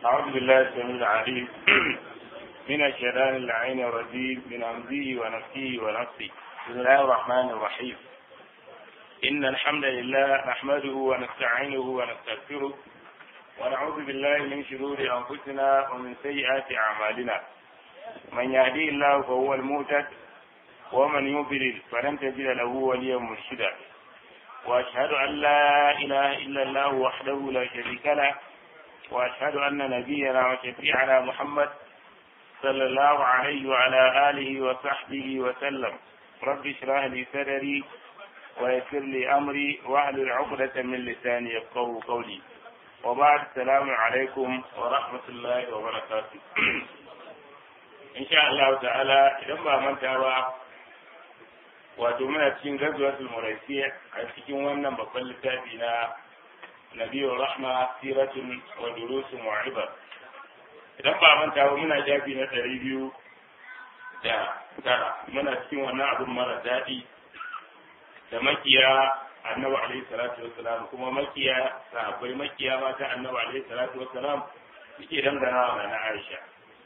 أعوذ بالله السميع العليم من الشيطان اللعين الرجيم من همزه ونفسه ونفسه بسم الله الرحمن الرحيم إن الحمد لله نحمده ونستعينه ونستغفره ونعوذ بالله من شرور أنفسنا ومن سيئات أعمالنا من يهدي الله فهو المهتد ومن يضلل فلن تجد له وليا مرشدا وأشهد أن لا إله إلا الله وحده لا شريك له وأشهد أن نبينا وشفيعنا محمد صلى الله عليه وعلى آله وصحبه وسلم رب اشرح لي صدري ويسر لي أمري واحلل عقدة من لساني يفقهوا قولي وبعد السلام عليكم ورحمة الله وبركاته إن شاء الله تعالى لما من ترى wato muna cikin gazuwatul muraisiya a cikin wannan babban littafi na nabiyyu rahma siratun wa durusun wa ibar idan ba manta ba muna shafi na ɗari biyu da tara muna cikin wannan abin mara daɗi da makiya annabi alaihi salatu wassalam kuma makiya sahabbai makiya mata annabi alaihi salatu wassalam suke dangana wa na Aisha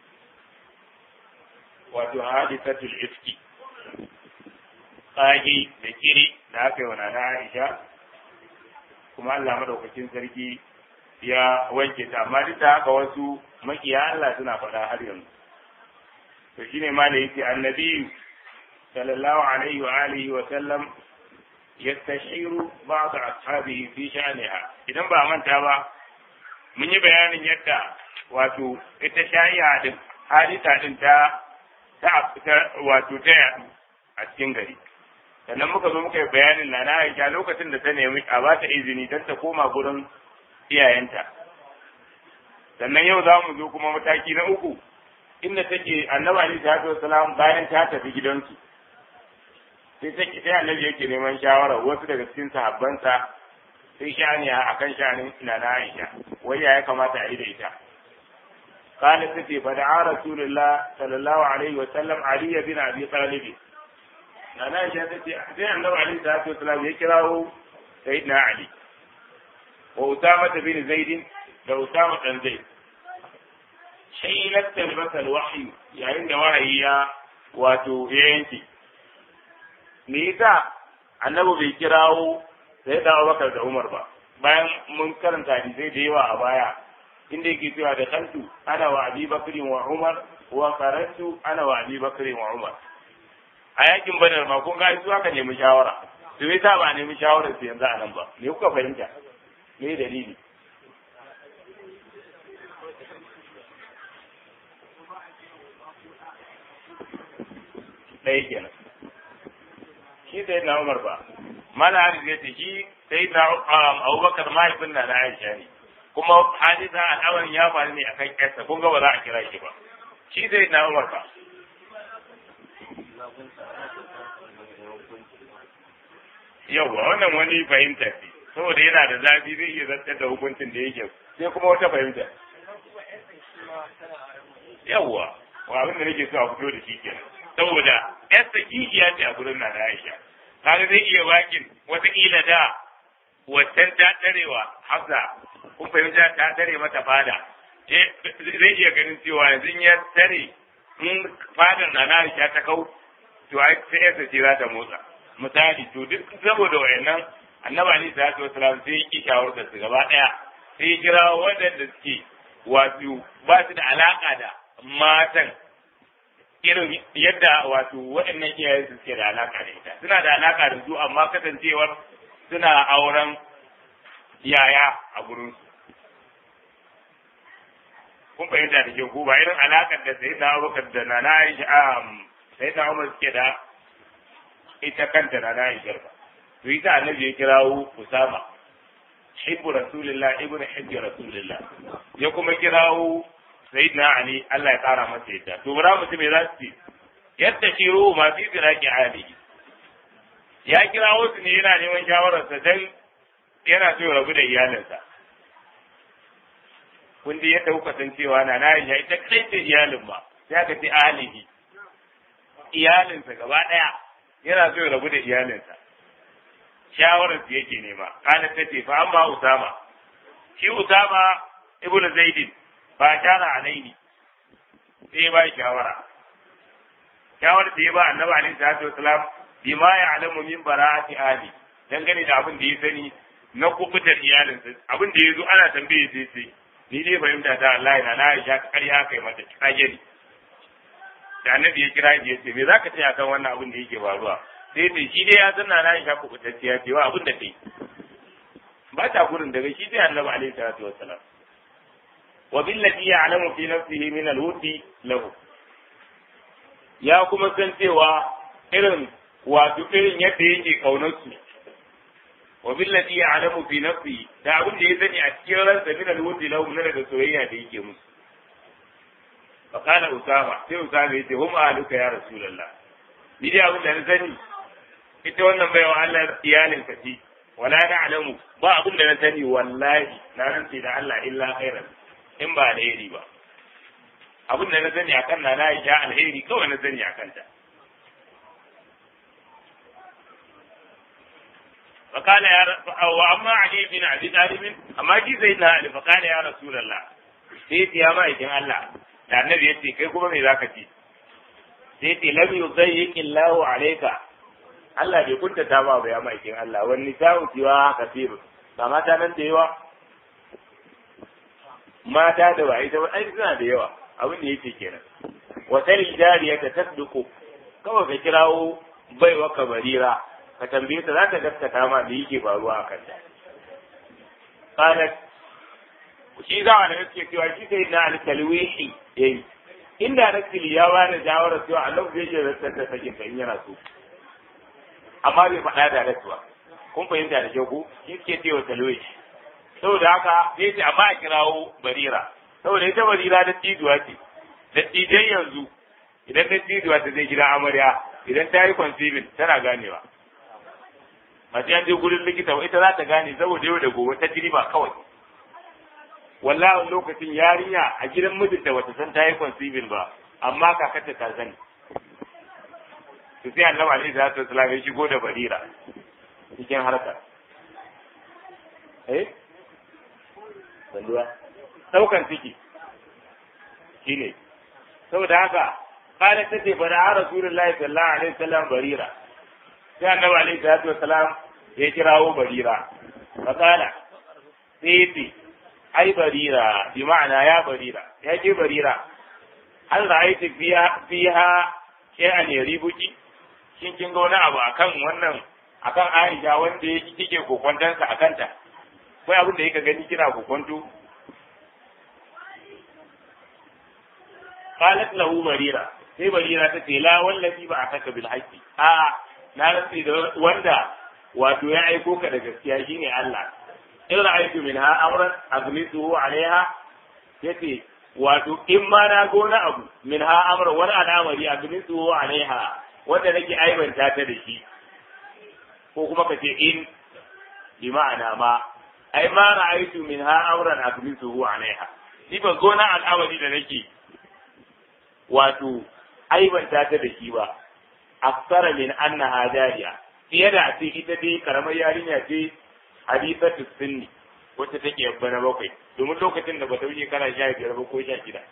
wato hadisatul ifki tsagi da kiri da aka yi wa nana Aisha kuma Allah madaukakin sarki ya wanke ta amma duk da haka wasu makiya Allah suna faɗa har yanzu to shine ma da yake annabi sallallahu alaihi wa alihi wa sallam yastashiru ba'd ashabihi fi sha'niha idan ba manta ba mun yi bayanin yadda wato ita sha'i'a din hadisa din ta ta wato ta yadu a cikin gari sannan muka zo muka yi bayanin na na Aisha lokacin da ta nemi a ba ta izini don ta koma gurin iyayenta sannan yau za mu zo kuma mataki na uku inda take annabi alaihi salatu wasalam bayan ta tafi gidansu sai take sai annabi yake neman shawara wasu daga cikin sahabbansa sai shani a kan shanin ina na Aisha wai ya kamata a yi da ita قالت تتي فدعا رسول الله صلى الله عليه وسلم علي بن ابي طالب nana Aisha ta ce sai annabi alaihi salatu wasalam ya kirawo sayyidina Ali wa Usama bin Zaid da Usama dan Zaid shaylat talbasal wahyi yayin da wahayi ya wato ya yanke me yasa annabi bai kirawo sai da Abubakar da Umar ba bayan mun karanta hadisai da yawa a baya inda yake cewa da kantu ana wa Abi Bakr wa Umar wa qaratu ana wa Abi Bakr wa Umar a yakin badar ma kun ga su aka nemi shawara to me yasa ba nemi shawarar su yanzu a nan ba me kuka fahimta me dalili ɗaya kenan shi sai na umar ba mana hadis ya ce shi sai na abubakar mahaifin na na aisha ne kuma hadisa al'amarin ya faru ne akan ƴarsa kun ga ba za a kira shi ba shi sai na umar ba yauwa wannan wani fahimta ce saboda yana da zafi zai iya zartar da hukuncin da yake sai kuma wata fahimta yauwa wa abin da nake so a fito da shi kenan saboda yasta kishiya ce a gurin na Aisha kaga zai iya wakin wataƙila da waccan ta tarewa hafsa kun fahimta ta tare mata fada zai iya ganin cewa yanzu ya tare in fadar na Aisha ta kau to ai sai yasa ce za ta motsa misali to duk saboda wayannan annabi ali sallallahu alaihi wasallam sai yi shawarar su gaba daya sai kira waɗanda suke wato ba su da alaka da matan irin yadda wato waɗannan iyayen su suke da alaka da ita suna da alaka da su amma kasancewar suna auren yaya a gurin su kun fahimta da ke ko ba irin alakar da sai na abubakar da na na aisha sai na umar suke da ita kanta na na aisha ba to ita annabi ya kirawo usama hibbu rasulillah ibnu hibbi rasulillah ya kuma kirawo sayyidina ali Allah ya kara masa yadda to bara mutum me za su ce yadda shi ruhu ma fi firaki ali ya kirawo su ne yana neman shawararsa dan yana so ya rabu da iyalinsa kun ji yadda kuka san cewa na na aisha ita kai ce iyalin ba sai aka ce alihi iyalinsa gaba ɗaya yana so ya rabu da iyalinsa shawarar su yake nema kana ta ce fa amma usama shi usama ibnu zaidin fa shara alaini sai ba shawara shawar da ya ba annabi alaihi salatu wasalam bima ya'lamu min bara'ati ahli dangane da abin da ya sani na kubutar iyalinsa abin da ya zo ana tambaye sai sai ni dai fahimta ta Allah na na Aisha ƙarya kai mata kage ni da annabi ya kira ya ce me zaka ce akan wannan abin da yake faruwa sai ce shi dai ya san na na Aisha kubutacciya ce wa abin da kai ba ta gurin daga shi sai annabi alaihi salatu wassalam wa billati ya'lamu fi nafsihi min al-wudi lahu ya kuma san cewa irin wato irin yadda yake kaunar su wa billati ya'lamu fi nafsihi da abin da ya sani a cikin ransa min al-wudi lahu na daga soyayya da yake musu fa kana usama sai usama yace hum ahluka ya rasulullah ni dai abin da na sani ita wannan baiwa Allah iyalin ka ce wala na'lamu ba abin da na sani wallahi na rantsi da Allah illa khairan in ba alheri ba abin da na sani akan na Aisha alheri kawai na sani akan ta فقال يا ر... واما علي بن ابي طالب اما جي سيدنا علي فقال يا رسول الله sai ya ma'aikin Allah da annabi ya ce kai kuma me zaka ci sai ce lam yuzayyiq Allahu alayka Allah bai kuntata ba ba ya ma'aikin Allah wani nisa'u tiwa kafir ba mata nan da yawa mata da ba ita ai suna da yawa abin da yake kenan wa sal jariya ta tasduqu kawai ka kirawo baiwa kabarira ka tambaye ta za ta gaskata ma da yake faruwa a kanta qalat shi za a da suke cewa shi sai na alkalwihi yayi inda rakili ya bada shawara cewa Allah zai je rantsar da sakin in yana so amma bai faɗa da rasuwa kun fahimta da kyau ko shi suke cewa talwihi saboda haka sai ce amma a kirawo barira saboda ita barira da tijuwa ce da tijan yanzu idan da tijuwa ta zai gida amarya idan ta yi conceiving tana ganewa mace an je gurin likita ita za ta gane saboda yau da gobe ta ba kawai wallahi lokacin yarinya a gidan mijinta bata san ta yi conceiving ba amma kakarta ta sani to sai annabi alaihi salatu wasallam ya shigo da barira cikin harkar eh banduwa daukan ciki shine saboda haka kana tace bara rasulullahi sallallahu alaihi wasallam barira sai annabi alaihi salatu wasalam ya kirawo barira fakala sai yace ai barira bi ma'ana ya barira ya ce barira hal ra'aiti fiha fiha shay'an yaribuki shin kin ga wani abu akan wannan akan Aisha wanda yake kike kokontansa akan ta kai abin da yake gani kina kokonto qalat lahu barira sai barira ta ce la wallahi ba ataka bil haqqi a na rantsi da wanda wato ya aiko ka da gaskiya shine Allah in ra'aytu minha amran azmituhu alaiha yace wato in ma na gona abu minha amran wani al'amari azmituhu alaiha wanda nake aibanta ta da shi ko kuma ka ce in bi ma'ana ma ai ma ra'aytu minha amran azmituhu alaiha ni ban gona al'amari da nake wato aibanta ta da shi ba aksara min annaha jariya fiye da a ce ita dai karamar yarinya ce hadisatu sunni wacce take yabba na bakwai domin lokacin da bata wuce kana sha biyar ba ko sha shida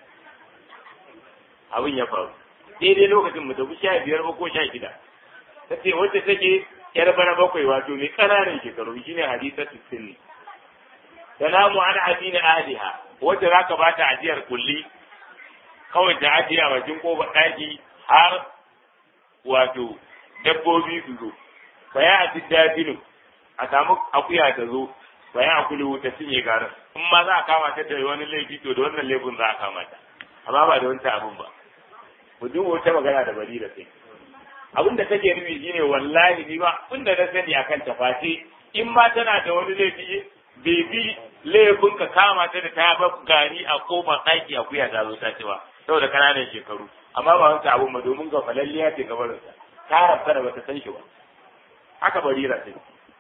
abin ya faru daidai lokacin bata wuce sha biyar ba ko sha shida ta ce wacce take yar bana bakwai wato mai ƙananan shekaru shine hadisatu sunni salamu an adina ahliha wacce zaka bata ajiyar kulli kawai ta ajiye a bakin kofar ɗaki har wato dabbobi su zo baya a dabbinu a samu akuya ta zo baya a kulu ta cinye garin in ma za a kama ta da wani laifi to da wannan laifin za a kama ta amma ba da wancan abin ba ku duba wata magana da bari da sai abin da take nufi shine wallahi ni ba abin da na sani akan ta face in ma tana da wani laifi bai bi laifin ka kama ta da ta ba gari a kofar ɗaki akuya ta zo ta ci ba saboda kananan shekaru amma ba wancan abun ba domin ga falalliya ce gabarinsa ta rabta da bata san shi ba haka barira ce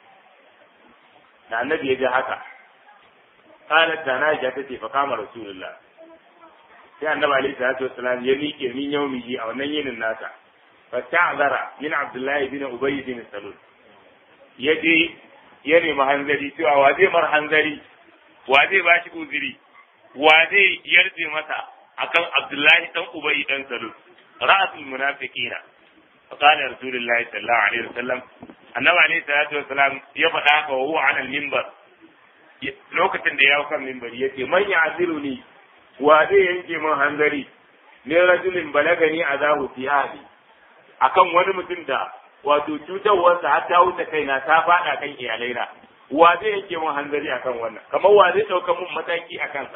da annabi ya ji haka qalat da na ja tace fa kama rasulullah sai annabi alaihi salatu wassalam ya miƙe min yaumihi a wannan yinin nasa fa ta'zara min abdullahi bin ubay bin salul ya je ya nemi hanzari cewa wa zai mar hanzari wa zai bashi uzuri wa zai yarje masa akan Abdullahi dan Ubay dan Salul ra'asul munafiqina فقال رسول الله صلى الله عليه وسلم annabi alaihi salatu wasalam ya faɗa haka wa huwa ala minbar lokacin da ya hau kan minbari yace man ya'ziruni wa zai yanke min hanzari ne rajulin balagani azahu fi ahli akan wani mutum da wato cutarwarsa har ta wuce kaina ta faɗa kan iyalaina wa zai yanke min hanzari akan wannan kamar wa zai ɗauka min mataki a kansa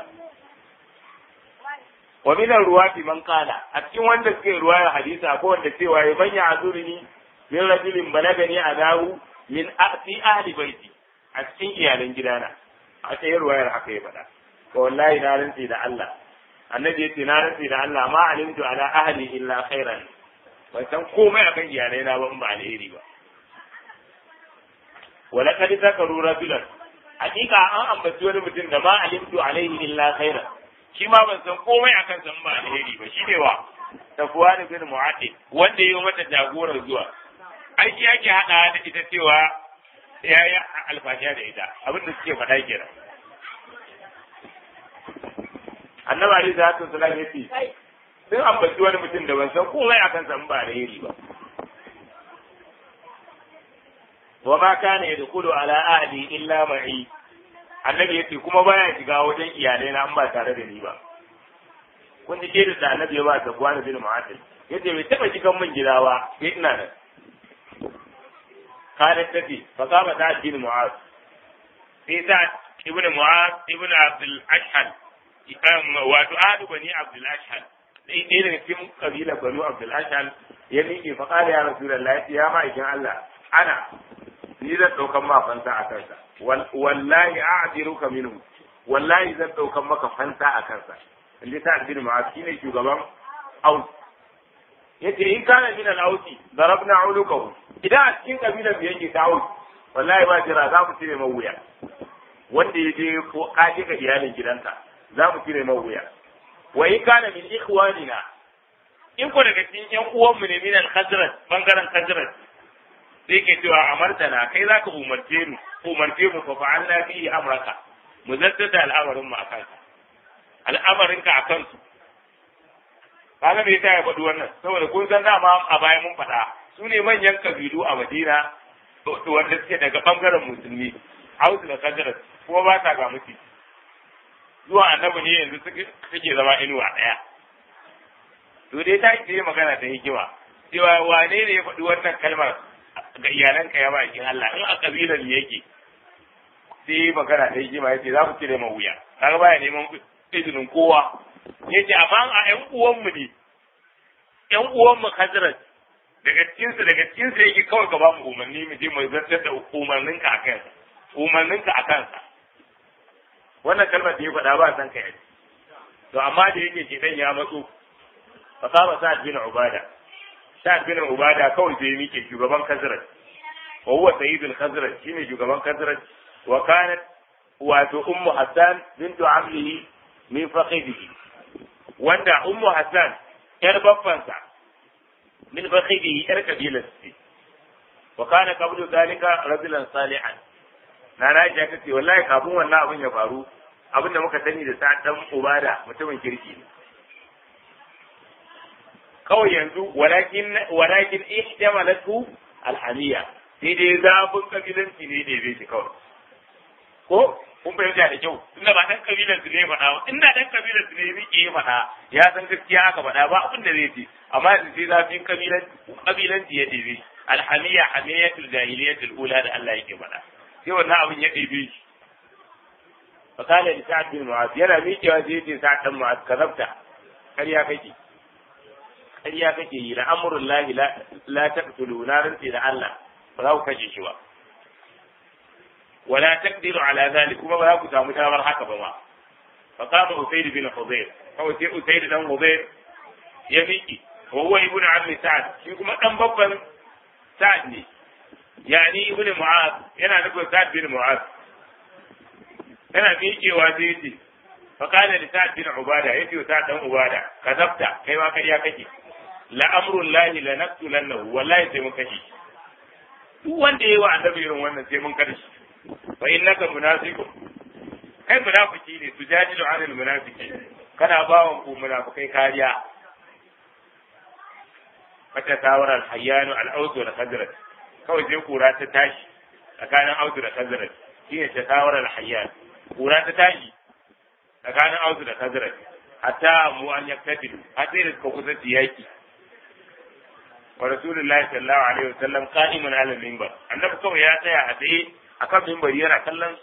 wa min ruwati man qala a cikin wanda suke ruwaya hadisa ko wanda cewa ya banya azurni min rajulin balagani adahu min fi ahli baiti a cikin iyalan gidana a cikin ruwayar haka ya faɗa to wallahi na rantsi da Allah annabi yace na rantsi da Allah ma alimtu ala ahli illa khairan ban san komai akan iyalai na ba in ba alheri ba wala kad zakaru rajulan hakika an ambaci wani mutum da ma alimtu alaihi illa khairan shi ma ban san komai akan san ba alheri ba shi ne wa tafuwa da bin mu'addi wanda ya yi mata jagorar zuwa ai shi yake hada da ita cewa ya yi alfashiya da ita abin da suke faɗa kenan annabi alaihi salatu wasallam ya ce sun ambaci wani mutum da ban san komai akan san ba alheri ba wa ma kana yadkhulu ala ahli illa ma'i annabi yace kuma baya shiga wajen iyalai na an ba tare da ni ba kun ji da da annabi ya ba ta buwan bin mu'atil yace bai taba shigan min gida ba sai ina nan kana tafi fa kama ta bin mu'az sai ta ibnu mu'az ibnu abdul ashhad wato ahadu bani abdul ashhad sai ɗaya daga cikin kabila banu abdul ashhad ya miƙe fa qala ya rasulullahi ya ma'aikin Allah ana ni zan ɗaukan ma fansa a kansa wallahi a'diruka minhu wallahi zan ɗaukan maka fansa a kansa inda ta bin ma'az shine shugaban aus yace in kana min al-ausi darabna ulukahu idan a cikin kabilar da yake ta aus wallahi ba jira za mu cire mai wuya wanda ya je ko kaje ga iyalin gidanka za mu cire mai wuya wa in kana min ikhwanina in ko daga cikin yan uwanmu ne min al-khazraj bangaren khazraj sai ke cewa amartana kai za ka umarce mu umarce mu fa fa'alna fi amraka mu zaddada al'amarin mu akan ka al'amarin ka akan su kaga me yasa ya faɗi wannan saboda kun san dama a baya mun faɗa su ne manyan kabilu a Madina wanda suke daga bangaren musulmi Hausa da Khazraj kuma ba ta ga mutu zuwa annabi ne yanzu suke zama inuwa ɗaya to dai ta yi magana ta hikima cewa wane ne ya faɗi wannan kalmar ga iyalanka ya bakin Allah in a kabilar ne yake sai magana ta hikima yace za ku cire ma wuya kaga baya neman izinin kowa yace amma a ƴan uwanmu ne ƴan uwanmu Khazraj daga cikin su daga cikin su yake kawai ka ba mu umarni mu je mu zartar da umarninka a kansa umarninka a kansa wannan kalmar da ya faɗa ba san kai to amma da yake ke dan ya matso fa saba sa'ad bin ubada sa'ad bin ubada kawai sai ya mike shugaban Khazraj wa huwa sayyidul Khazraj shine shugaban Khazraj wa kanat wato ummu Hassan bintu amlihi min fakhidihi wanda ummu Hassan yar babbansa min fakhidihi yar kabilar ce wa kana qablu zalika rajulan salihan na na ji aka ce wallahi kafin wannan abin ya faru abin da muka sani da sa dan ubada mutumin kirki ne kawai yanzu walakin walakin ihtamalatu alhamiya sai dai zafin kabilanci ne da bai shi kawai ko kun fahimta da kyau inda ba dan kabilan su ne faɗa ba inda dan kabilan su ne yake yi faɗa ya san gaskiya aka faɗa ba abin da zai ce amma yanzu sai zafin kabilan kabilanci ya ɗebe alhamiya hamiyatul jahiliyatul ula da Allah yake faɗa sai wannan abin ya ɗebe shi fakala da sa'ad bin mu'az yana miƙewa sai yace sa'ad dan mu'az kazabta ƙarya kake ƙarya kake yi la'amrul lahi la taqtulu na rantsi da Allah ba za ku kashe shi ba wala taqdiru ala zalik kuma ba za ku samu damar haka ba ma فقام أسيد بن حضير أو أسيد بن حضير يميكي وهو ابن عم سعد شيكم أن بابا سعد لي يعني ابن معاذ ينا نقول سعد بن معاذ ينا ميكي وزيتي فقال لسعد بن عبادة يتي سعد بن عبادة كذبت كيما كريا كجي لأمر الله لنقتلنه والله سيمون كجي duk wanda ya yi wa annabi irin wannan sai mun karshe fa innaka munafiqun kai munafiki ne su jajilu anil munafiki kana bawan ku munafikai kariya wata tawarar hayyanu al'autu da khazraj kawai sai kura ta tashi tsakanin autu da khazraj shine ta tawarar hayyan kura ta tashi tsakanin autu da khazraj hatta mu an yaktatilu har sai da suka kusa yaki wa rasulullahi sallallahu alaihi wasallam qa'imun ala minbar annabi kawai ya tsaya a tsaye akan minbari yana kallon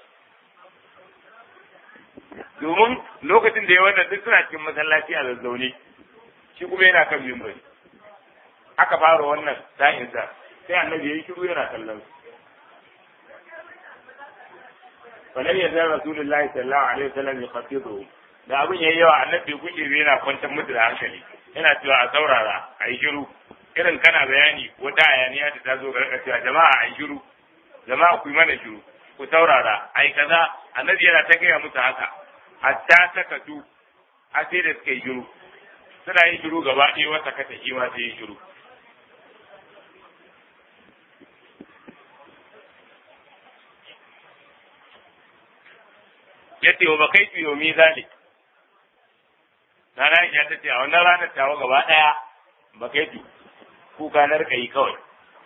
domin lokacin da ya wannan duk suna cikin masallaci a zazzaune shi kuma yana kan minbari aka fara wannan sa'in sa sai annabi ya yi shiru yana kallon su falan ya zan rasulullahi sallallahu alaihi wasallam ya khatibu da abin yayi yawa annabi kuke yana kwantar mutu da hankali yana cewa a saurara a yi shiru irin kana bayani wata hayaniya ta tazo ga cewa jama'a a yi shiru jama'a ku yi mana shiru ku saurara ai kaza annabi yana ta gaya musu haka hatta sakatu a sai da suka yi shiru suna yin shiru gaba ɗaya wata kata shi ma sai yi shiru yace wa bakai tu yomi zalik Nana ya ta ce a wannan ranar tawa gaba ɗaya bakai tu kuka na rika yi kawai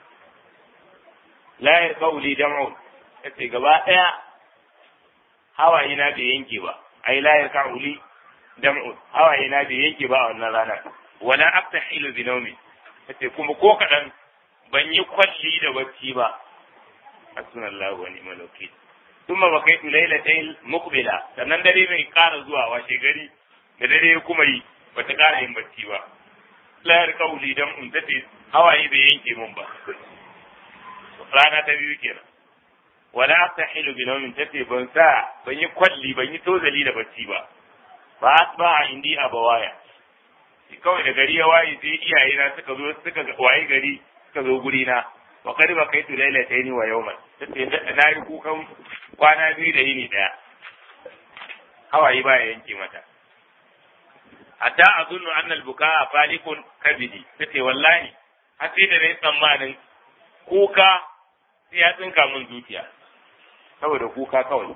la yarqauli dam'un yace gaba ɗaya hawaye na bai yanke ba ai la yarqauli dam'un hawaye na bai yanke ba a wannan ranar wala aftahilu bi nawmi yace kuma ko kadan ban yi kwalli da bacci ba hasbunallahu wa ni'mal wakeel thumma bakaitu laylatayn muqbila sannan dare mai ƙara zuwa washe gari da dare kuma yi bata ƙara yin bacci ba la yarqauli dam'un tace hawaye bai yanke mun ba rana ta biyu kenan wala astahilu bi nawmin tace ban sa ban yi kwalli ban yi tozali da bacci ba ba asba indi abawaya kawai da gari ya waye sai iyaye na suka zo suka waye gari suka zo guri na wa qad bakaitu laylatayn wa yawman tace na yi kukan kwana biyu da yini daya hawaye ba ya yanke mata hatta azunnu anna al-bukaa falikun kabidi tace wallahi har sai da nayi tsammanin kuka sai ya tsinka min zuciya saboda kuka kawai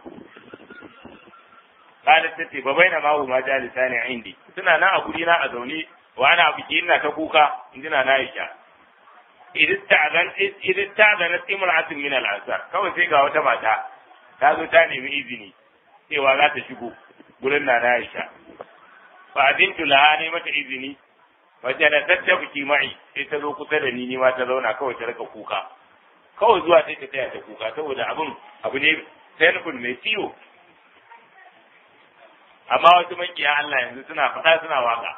qalat tace ba baina ma ma jalisa ne indi suna nan a guri na a zaune wa ana biki ina ta kuka injina na Aisha idan ta'zan idan ta'zan imra'atun min al-ansar kawai sai ga wata mata ta zo ta nemi izini cewa za ta shigo gurin na Aisha fa adintu laha ne mata izini wace da tattabuki ma'i sai ta zo kusa da ni ni ma ta zauna kawai ta rika kuka kawai zuwa sai ta taya ta kuka saboda abin abu ne painful mai ciwo amma wasu makiya Allah yanzu suna faɗa suna waka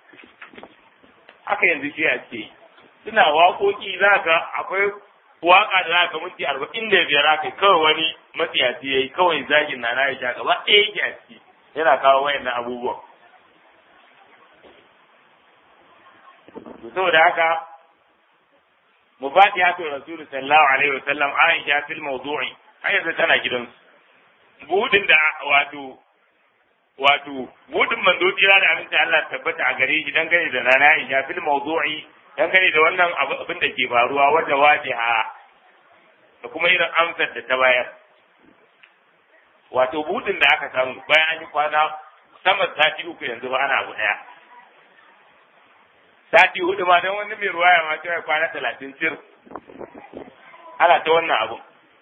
haka yanzu shi a ce suna waƙoƙi za ka akwai waka da za ka minti arba'in da biyar aka kawai wani matsiyaci ya yi kawai zagin na na ya sha gaba ɗaya yake a ciki yana kawo wayannan abubuwan saboda haka mufatihatu rasul sallallahu alaihi wa sallam aisha fil mawdu'i har yanzu tana gidansu budin da wato wato budin manzo jira da aminci Allah tabbata a gare shi dangane da nana aisha fil mawdu'i dangane da wannan abin da ke faruwa wanda wajiha da kuma irin amsar da ta bayar wato budin da aka samu bayan an yi kwana sama sati uku yanzu ba ana abu daya sati hudu ma don wani mai ruwaya ma cewa kwana talatin cir ana ta wannan abun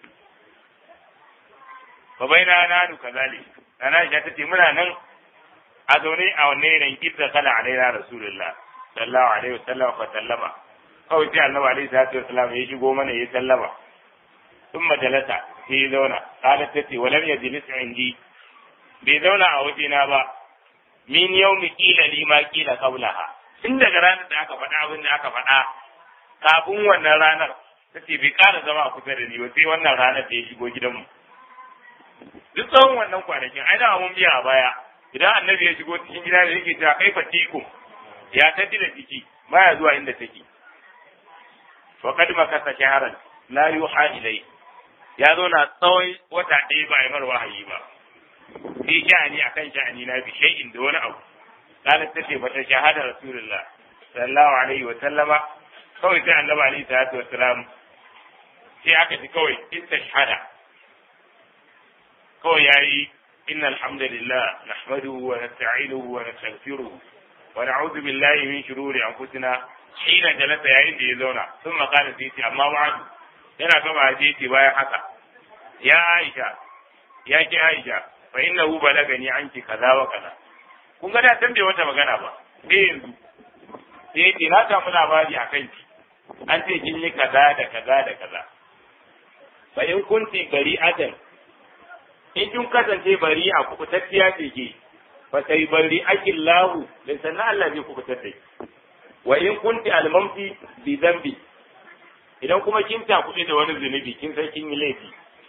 fa bai na nanu kazali na Aisha ta ce muna nan a zaune a wannan yanayin idda kala alaina rasulullah sallallahu alaihi wasallam fa sallama kawai sai annabi alaihi salatu wasallam ya shigo mana ya sallama ثم جلس sai ya zauna qalat ta ce walam yajlis indi bai zauna a wajena ba min yawmi qila li ma qila qablaha tun daga ranar da aka faɗa abin da aka faɗa kafin wannan ranar ta ce bai ƙara zama a kusa da ni ba sai wannan ranar da ya shigo gidanmu duk tsawon wannan kwanakin ai da mun biya a baya idan annabi ya shigo cikin gida da yake cewa kai fatikum ya tafi da ciki baya zuwa inda take wa kad makasa shaharan la yuha ilai ya zo na tsawon wata ɗaya ba a yi mar wahayi ba sai sha'ani akan sha'ani na bi shay'in da wani abu قالت تتي فتشهد رسول الله صلى الله عليه وسلم kawai sai annabi alaihi salatu wassalam sai aka ji kawai istashhada kawai yayi إن الحمد لله نحمده ونستعينه ونستغفره ونعوذ بالله من شرور أنفسنا حين جلس يعين يزونا ثم قال سيتي أما بعد yana gama siti bayan haka ya Aisha ya ki Aisha fa innahu balagani anki kaza wa kaza kun ga da san bai wata magana ba sai yanzu sai ce na samu labari akan ki an ce kin yi kaza da kaza da kaza fa in kunti bari'atan in kin kasance bari a kubutacciya ce ke fa sai bari akin lahu da sannan Allah zai kubutar da ki wa in kunti almamti bi zambi idan kuma kin ta kuɗi da wani zunubi kin san kin yi laifi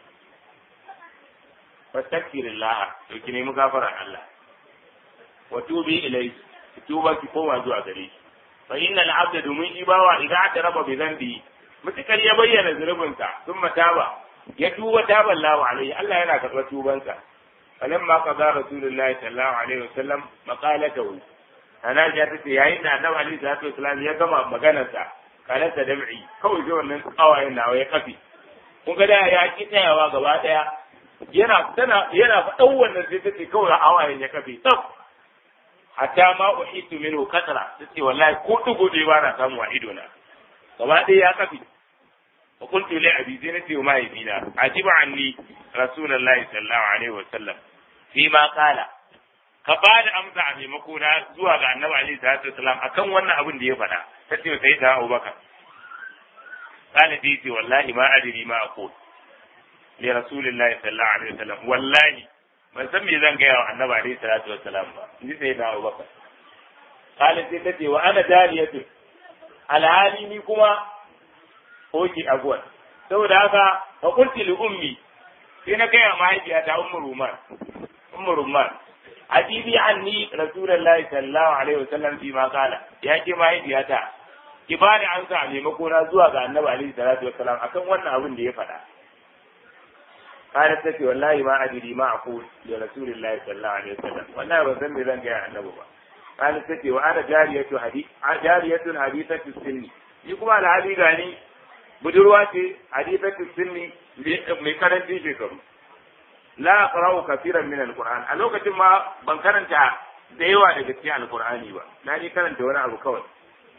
fastaghfirullah to ki nemi gafarar Allah wa tubi ilai tuba ki koma zuwa gare shi fa innal abda domin ibawa idan aka raba bi zambi mutukar ya bayyana zunubinsa sun mataba ya tuba taban lawa alaihi Allah yana karɓar tubansa falamma qada rasulullahi sallallahu alaihi wasallam maqalatahu ana ja ta ce yayin da annabi alaihi salatu wasallam ya gama maganarsa kalarsa dam'i kawai zai wannan kawayen nawa ya kafi kun ga da ya ki tsayawa gaba daya yana tana yana faɗan wannan sai ta ce kawai hawayen ya kafe tsaf hatta ma uhitu minhu kasra ta ce wallahi ko dugo dai ba na samu a ido na gaba daya ya kafe wa qultu li abi zinati wa mahaifina ajiba anni rasulullahi sallallahu alaihi wa sallam fi ma qala ka ba da amsa a maimako na zuwa ga annabi alaihi salatu wasalam akan wannan abin da ya faɗa ta ce sai ta Abubakar kana dai ce wallahi ma adri ma aqul li rasulillahi sallallahu alaihi wasallam wallahi ban san me zan gaya wa annabi alaihi salatu wasalam ba ni sai ta Abubakar kana sai ta ce wa ana dariyatu alhali ni kuma oki agwal saboda haka fa qulti li ummi sai na gaya mahaifiyata ummu ruman ummu ruman ajibi anni rasulullahi sallallahu alaihi wasallam fi ma kala ya ce mahaifiyata ki ba da ansa a maimako na zuwa ga annabi alaihi salatu wasallam akan wannan abin da ya faɗa kana tace wallahi ma adiri ma aqul li rasulillahi sallallahu alaihi wasallam wallahi ban san me zan ga annabi ba kana tace wa ana jariyatu hadith jariyatu hadithatu sinni ni kuma alhali gani budurwa ce hadithatu sinni mai karancin shekaru la aqra'u kaseeran min alquran a lokacin ma ban karanta da yawa daga cikin alqur'ani ba na ni karanta wani abu kawai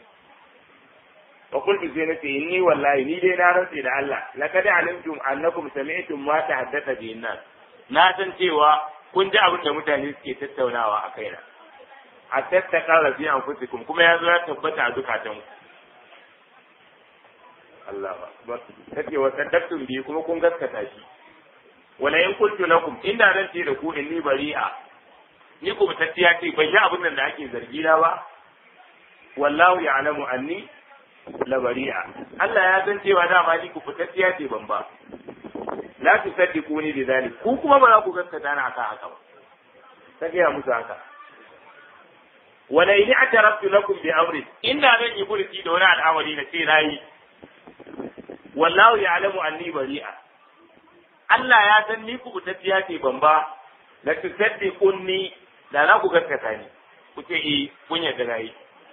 wa qultu sai nace inni wallahi ni dai na rantsi da Allah laqad alimtum annakum sami'tum ma tahaddatha bi nas na san cewa kun ji abin da mutane suke tattaunawa a kaina a tattaka fi anfusikum kuma ya zo ya tabbata a zukatanku Allah ba kace wa saddaqtum bi kuma kun gaskata shi wala in kuntu lakum inda zan ce da ku inni bari'a ni ku mutacciya ce ban yi abin da ake zargi na ba wallahu ya'lamu anni la bari'a Allah ya san cewa dama ni ku fitacciya ce ban ba la tusaddiquni bi dhalik ku kuma ba za ku gaskata na aka haka ba ta gaya musu haka wala in i'taraftu lakum bi amri inda zan yi burki da wani al'amari na ce nayi wallahu ya'lamu anni bari'a Allah ya san ni ku tafiya ce ban ba la tusaddiqunni da na ku gaskata ni kuke yi kun yarda nayi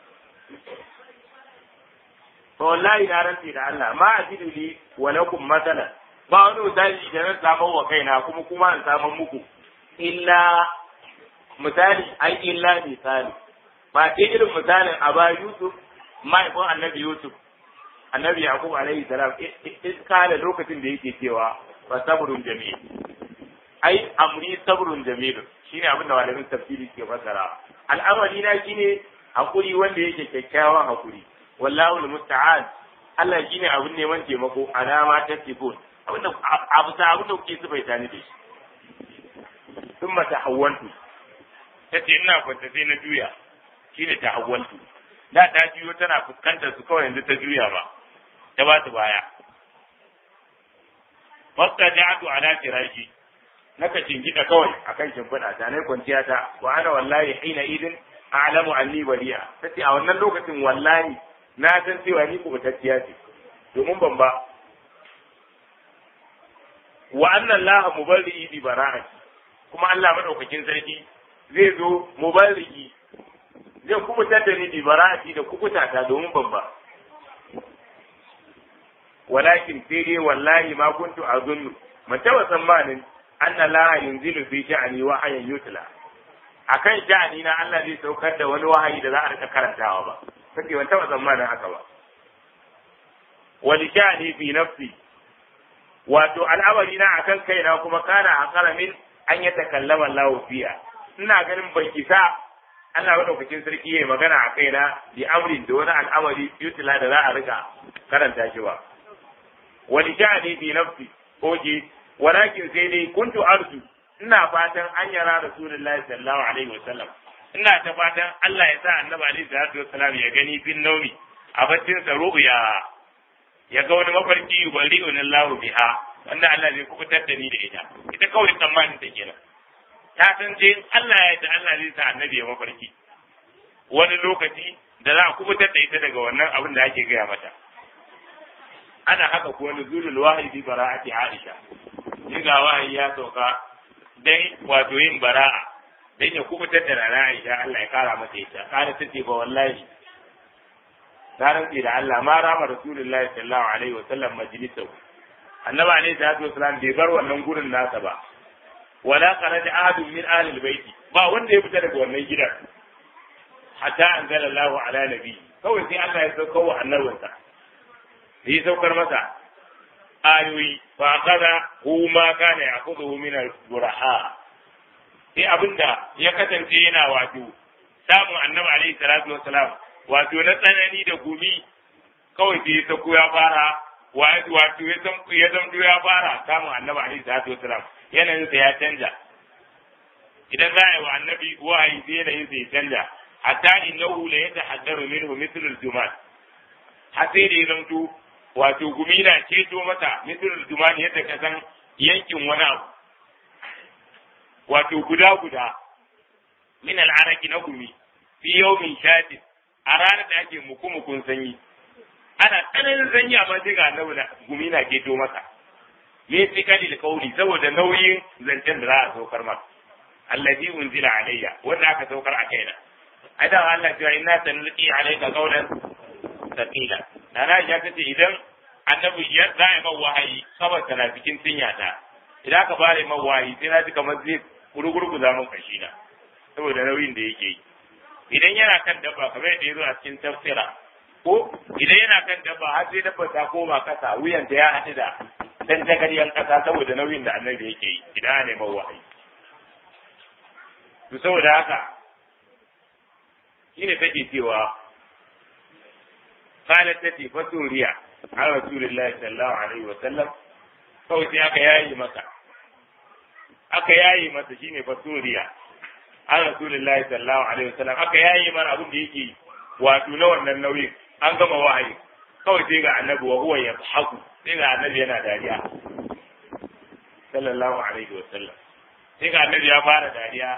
to wallahi na rantsi da Allah ma ajidu li wa lakum masalan ba wani misali da na samu wa kaina kuma kuma in samu muku illa misali ai illa misali ba ce irin misalin aba Yusuf mahaifin annabi Yusuf annabi Yaqub alaihi salam iskala lokacin da yake cewa fa sabrun jamil ai amri sabrun jamil shine abin da malamin tafsiri ke fassara al'amari na shine hakuri wanda yake kyakkyawan hakuri wallahu almusta'an Allah shine abin neman taimako alama ta sifun abin da abu ta abin da kuke sifaita ni da shi thumma tahawwantu tace ina kwanta sai na juya shine tahawwantu da ta juyo tana fuskantar su kawai yanzu ta juya ba ta ba su baya Wasta ja'atu ala firashi naka cingida kawai akan shimfiɗa ta ne kwanciya ta wa ana wallahi hina idin a'lamu anni bari'a tace a wannan lokacin wallahi na san cewa ni kubutacciya ce domin ban ba wa anna allaha mubarri'i bi bara'ati kuma Allah madaukakin sarki zai zo mubarri'i zai kubutar da ni bi bara'ati da kubuta ta domin ban ba walakin sai dai wallahi ma kuntu azunnu man taba tsammanin anna la yunzilu fi sha'ni wahayan yutla akan sha'ani na Allah zai saukar da wani wahayi da za a rika karantawa ba kake ban taba tsammanin haka ba wani sha'ani fi nafsi wato al'amari na akan kaina kuma kana hakara min an ya takallama Allah fiya ina ganin ban isa Allah madaukakin sarki yayi magana a kaina bi amrin da wani al'amari yutla da za a rika karanta shi ba wani sha'ani fi nafsi oje walakin sai dai kuntu arju ina fatan an yara rasulullahi sallallahu alaihi wasallam ina ta fatan Allah ya sa annabi alaihi salatu wasallam ya gani bin naumi a baccin sa ru'ya ya ga wani mafarki yubari'un Allah biha wanda Allah zai kubutar da ni da ita ita kawai tsammanin ta kenan ta san je Allah ya da Allah zai sa annabi ya mafarki wani lokaci da za a kubutar da ita daga wannan abin da ake gaya mata ana haka kuwa nuzulul wahyi bi bara'ati Aisha ni ga wahayi ya sauka dan wato yin bara'a dan ya kubutar da rana Aisha Allah ya kara mata ita kana tace ba wallahi ta rantsi da Allah ma rama rasulullahi sallallahu alaihi wasallam majlisau annabi alaihi salatu wasallam bai bar wannan gurin nasa ba wala kharaja ahadun min ahli albayti ba wanda ya fita daga wannan gidan hatta anzala Allahu ala nabi kawai sai Allah ya sauka wa annabinsa yi saukar masa ayoyi fa kaza hu ma kana yakhudhu min al-buraha sai abinda ya kasance yana wato samun annabi alaihi salatu wassalam wato na tsanani da gumi kawai sai ta ya fara wato ya san ya zamto ya fara samun annabi alaihi salatu wassalam yanayin sa ya canja idan za a yi wa annabi wahayi sai yanayin sa ya canja hatta innahu la yatahaddaru minhu mithlu al-jumal har sai da ya zamto wato gumi na ceto mata misalul dumani yadda ka san yankin wani abu wato guda guda min al'araki na gumi fi yawmin shatin a ranar da ake muku mukun sanyi ana tsananin sanyi amma sai ga annabi na gumi na ceto masa me fi kali da kauli saboda nauyin zancen da za a saukar masa allazi unzila alayya wanda aka saukar a kaina ai da Allah ya inna sanulqi alayka qawlan thaqila Nana Aisha ta ce idan annabi ya za a yi wahayi kabar na cikin cinya ta idan aka fara yi wahayi sai na ji kamar zai gurgurgu za mun kashi na saboda nauyin da yake yi idan yana kan dabba kamar yadda ya zo a cikin tafsira ko idan yana kan dabba har sai dabba ta koma kasa wuyanta ya haɗu da dan tagaryan kasa saboda nauyin da annabi yake yi idan ana neman wahayi to saboda haka shine take cewa قالت تتي فسوريا على رسول الله صلى الله عليه وسلم kawai sai aka yayi masa aka yayi masa shine fasuriya an rasulullahi sallallahu alaihi wasallam aka yayi mana abin da yake wato na wannan nauyin an gama wahayi kawai sai ga annabi wa huwa yadhaku sai ga annabi yana dariya sallallahu alaihi wasallam sai ga annabi ya fara dariya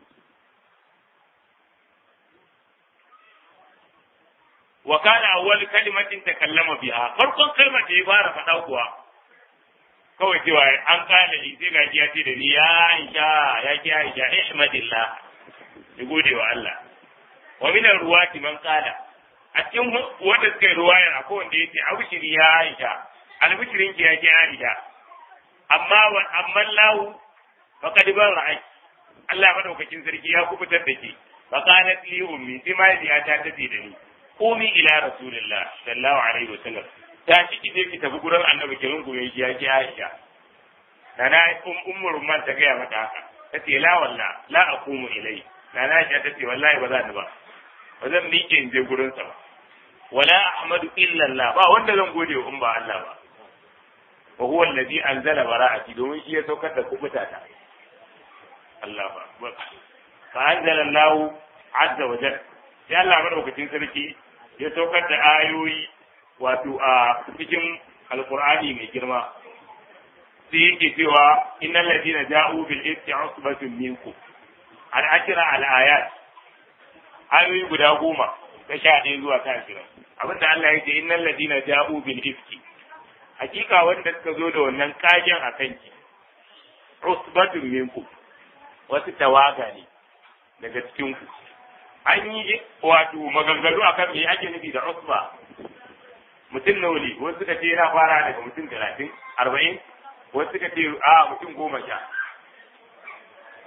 wa kana awwal kalimatin takallama biha farkon kalmar da ya fara faɗa kuwa kawai cewa an kana li sai gaji ya ce da ni ya Aisha ya ki Aisha ihmadillah ki gode wa Allah wa min ruwati man qala a cikin wanda suka yi ruwaya akwai wanda yace abushiri ya Aisha albishirin ki ya ki Aisha amma wa amma lahu faqad barra'i Allah madaukakin sarki ya kubutar da ki faqalat li ummi sai ma ya ta tafi da ni komi ila rasulillah sallallahu alaihi wa sallam ta shi ki ki tafi gurin annabi ki rungume shi ya ki Aisha nana um ummur man ta gaya mata haka tace la walla la aqumu ilai nana Aisha tace wallahi ba za ni ba ba zan miƙe in je gurin sa ba wala ahmadu illa Allah ba wanda zan gode wa in ba Allah ba wa huwa alladhi anzala bara'ati domin shi ya saukar da kubuta ta Allah ba fa anzala Allah azza wa jalla sai Allah madaukakin sarki ya saukar da ayoyi wato a cikin alkur'ani mai girma sai yake cewa innal ladina ja'u bil ifki usbatun minkum al ashra al ayat ayoyi guda goma ta sha ɗaya zuwa ta ashirin abinda Allah ya ce innal ladina ja'u bil ifki hakika wanda suka zo da wannan kagen a kanki usbatun minkum wasu tawaga ne daga cikin ku an yi wato maganganu akan me ake nufi da usba mutum nawa ne wasu suka ce yana fara daga mutum talatin arba'in wasu suka ce a mutum goma sha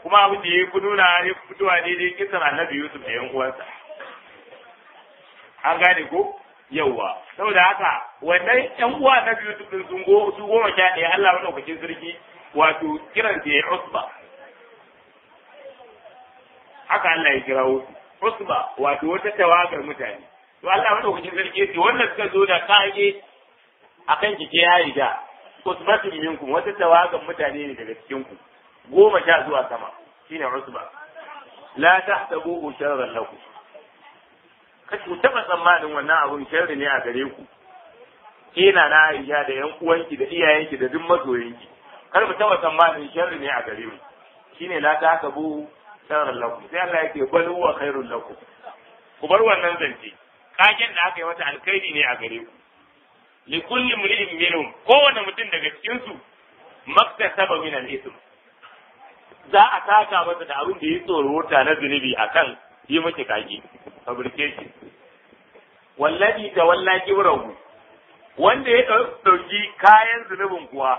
kuma abin da ya fi nuna ya fi fitowa daidai kisan annabi Yusuf da yan uwansa an gane ko yawwa saboda haka wannan yan uwa na biyu din sun go su goma sha ɗaya Allah madaukakin sarki wato kiran da ya usba haka Allah ya kirawo usba wato wata tawagar mutane to Allah madaukakin sarki ya ce wannan suka zo da kage akan kike ya riga usbatun minkum wata tawagar mutane ne daga cikin ku goma sha zuwa sama shine usba la tahsabuhu sharran lakum kace ku taba tsammanin wannan abun sharri ne a gare ku kina na Aisha da yan uwanki da iyayenki da duk masoyanki kar mu taba tsammanin sharri ne a gare mu shine la tahsabuhu sharran lakum sai Allah yake bal huwa khairul lakum ku bar wannan zance kagen da aka yi wata alkhairi ne a gare ku li kulli mri'in minhum kowane mutum daga cikin su maktasaba min al-ithm za a taka masa da abin da ya tsoro na zunubi akan yi miki kage fabrication wallahi ta walla kibrahu wanda ya dauki kayan zunubin kuwa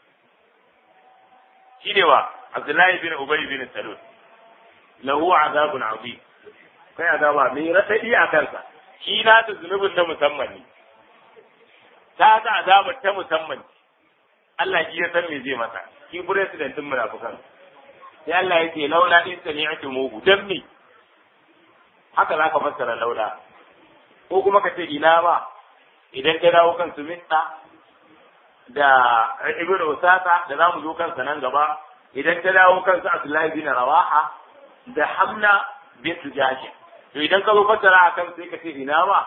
shine wa Abdullahi bin Ubay bin Salul lahu azabun azim kai azaba mai radadi a kansa shi na ta zunubin na musamman ne ta ta azabar ta musamman Allah shi ya san me zai masa shi president din munafikan sai Allah ya ce laula in sami'tu mugu dan me haka za ka fassara laula ko kuma ka ce ina ba idan ka dawo kan suminta da ibn usasa da za mu zo kansa nan gaba idan ta dawo kansa abdullahi bin rawaha da hamna bint jashin to idan ka zo fassara akan sai ka ce ina ba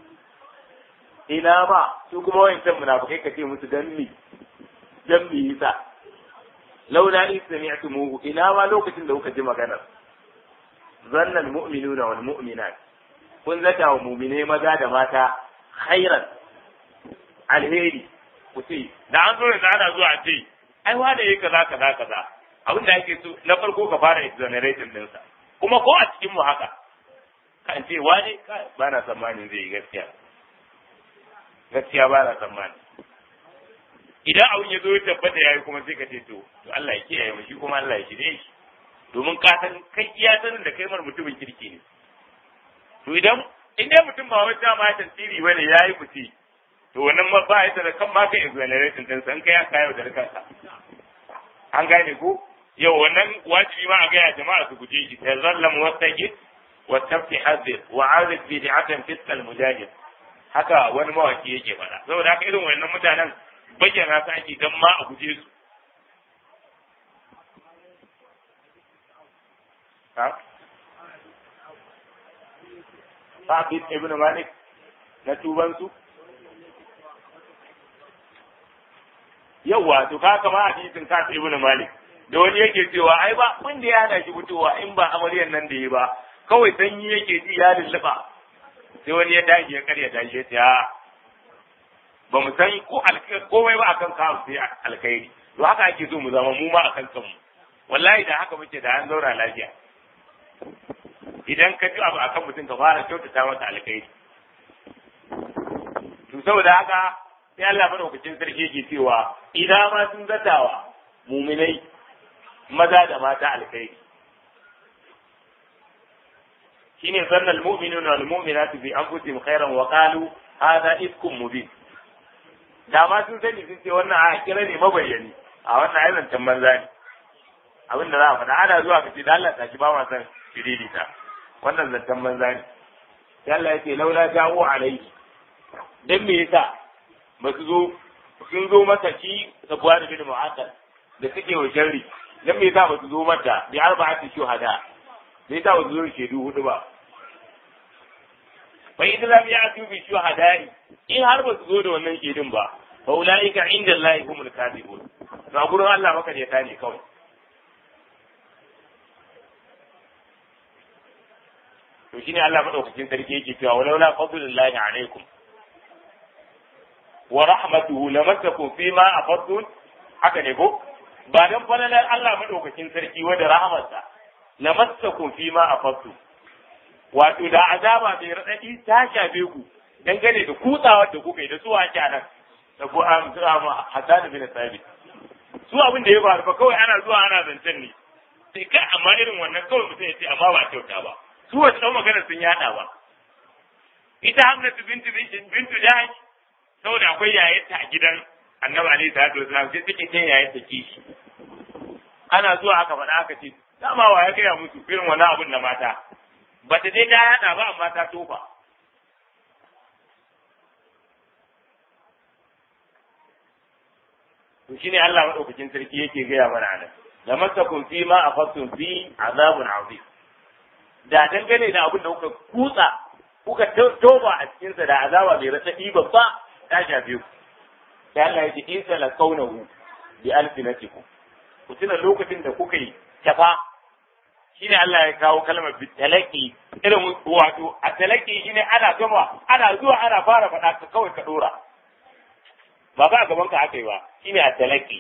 ina ba su kuma wayancan munafikai ka ce musu dan mi dan mi yasa laula in sami'tumuhu ina ma lokacin da kuka ji maganar zanna almu'minuna wal mu'minat kun zata wa mu'mine maza da mata khairan alheri ku ce da an zo da ana zuwa ce ai wanda yake kaza kaza kaza abin da ake so na farko ka fara exoneration dinsa kuma ko a cikin mu haka kan ce wani ba na tsammanin zai yi gaskiya gaskiya ba na tsammanin idan abin ya zo ya tabbata yayi kuma sai ka ce to to Allah ya kiyaye mu shi kuma Allah ya shirye shi domin ka san kai iya sanin da kai mar mutumin kirki ne to idan in dai mutum ba wata ma tasiri bane yayi fice to wannan ma ba ya da kan ma kai exoneration din san kai aka yau da kanka an gane ko yau wannan wajibi ma a ga ya jama'a su guje shi tazallam wastaqit wattafi hadir wa arif bid'atan fiskal mujahid haka wani mawaki yake faɗa saboda haka irin wannan mutanen bayyana su ake dan ma a guje su Sa'id ibn Malik na tubansu? Yawwa, to ka kama hadisin Sa'id ibn Malik, da wani yake cewa ai ba wanda ya hana shi fitowa in ba amaryan nan da yi ba, kawai sanyi yake ji ya lulluɓa. Sai wani ya tashi ya karya tashi ya ce ba mu san ko komai ba akan kawo sai alkhairi. To haka ake so mu zama mu ma akan kanmu. Wallahi da haka muke da an zauna lafiya. idan ka ji abu akan mutum ka fara kyautata masa alkhairi to saboda haka sai Allah madaukakin sarki yake cewa idan ma sun zatawa muminai maza da mata alkhairi shine zanna almu'minuna wal mu'minatu bi anfusihim khairan wa qalu hadha ifkum mubin da ma sun sani sun ce wannan a kira ne mabayyani a wannan ayyukan banza ne abin da za a faɗa ana zuwa ka ce da Allah ta ki ba ma san shiririta wannan zancen banza ne sai Allah ya ce laula jawo alaihi dan me yasa ba su zo sun zo masa shi sabuwa da bin mu'akkad da suke wa sharri dan me yasa ba su zo mata bi arba'ati shuhada me yasa ba su zo shaidu hudu ba fa idan lam ya'tu bi shuhada'i in har ba su zo da wannan shaidun ba fa ulaika inda Allah humul kadibun to a gurin Allah maka ne ne kawai to shine Allah madaukakin sarki yake cewa walaula fadlullahi alaikum wa rahmatuhu lamassakum fima afadtum haka ne ko ba dan falalar Allah madaukakin sarki wa da rahmatsa lamassakum fima afadtum wato da azaba bai radadi ta shafe ku dangane da kutsawar da kuka yi da su ake nan da ku am Hassan bin Sabit su abin da ya faru fa kawai ana zuwa ana zancen ne sai kai amma irin wannan kawai mutum ya ce amma ba kyauta ba su wasu ɗan magana sun yaɗa ba ita hamnatu bintu bintu jahash saboda akwai yayarta a gidan annabi alaihi salatu wasalam sai take cin yayarta kishi ana zuwa aka faɗa aka ce dama wa ya gaya musu irin wani abun na mata ba ta dai ta yaɗa ba amma ta tofa to shine Allah madaukakin sarki yake gaya mana nan da masakum fi ma afattum fi azabun azim da dangane da abin da kuka kutsa kuka toba a cikin sa da azaba mai raɗaɗi babba ta shafe ku sai Allah ya ce in sala kaunahu bi alfinatikum ku tuna lokacin da kuka yi tafa shine Allah ya kawo kalmar bitalaki irin wato a talaki shine ana gama ana zuwa ana fara faɗa ka kawai ka dora ba ba gaban ka aka yi ba shine a talaki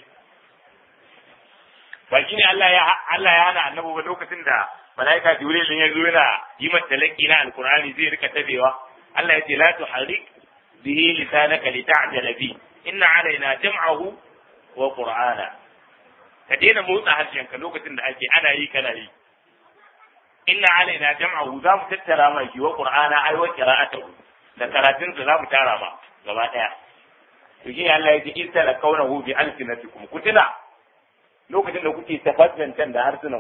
ba shine Allah ya Allah ya hana annabi ba lokacin da malaika Jibril ya zo yana yi mata talaki na alqur'ani zai rika tabewa Allah ya ce la tuharrik bihi lisanaka lita'jala bi inna alaina jam'ahu wa qur'ana ka daina motsa harshenka lokacin da ake ana yi kana yi inna alaina jam'ahu za mu tattara ma shi wa qur'ana ai wa qira'atuhu da karatun za mu tara ma gaba daya to shi Allah ya ce in tala kaunahu bi alsinatikum kutila lokacin da kuke tafassantan da harsunan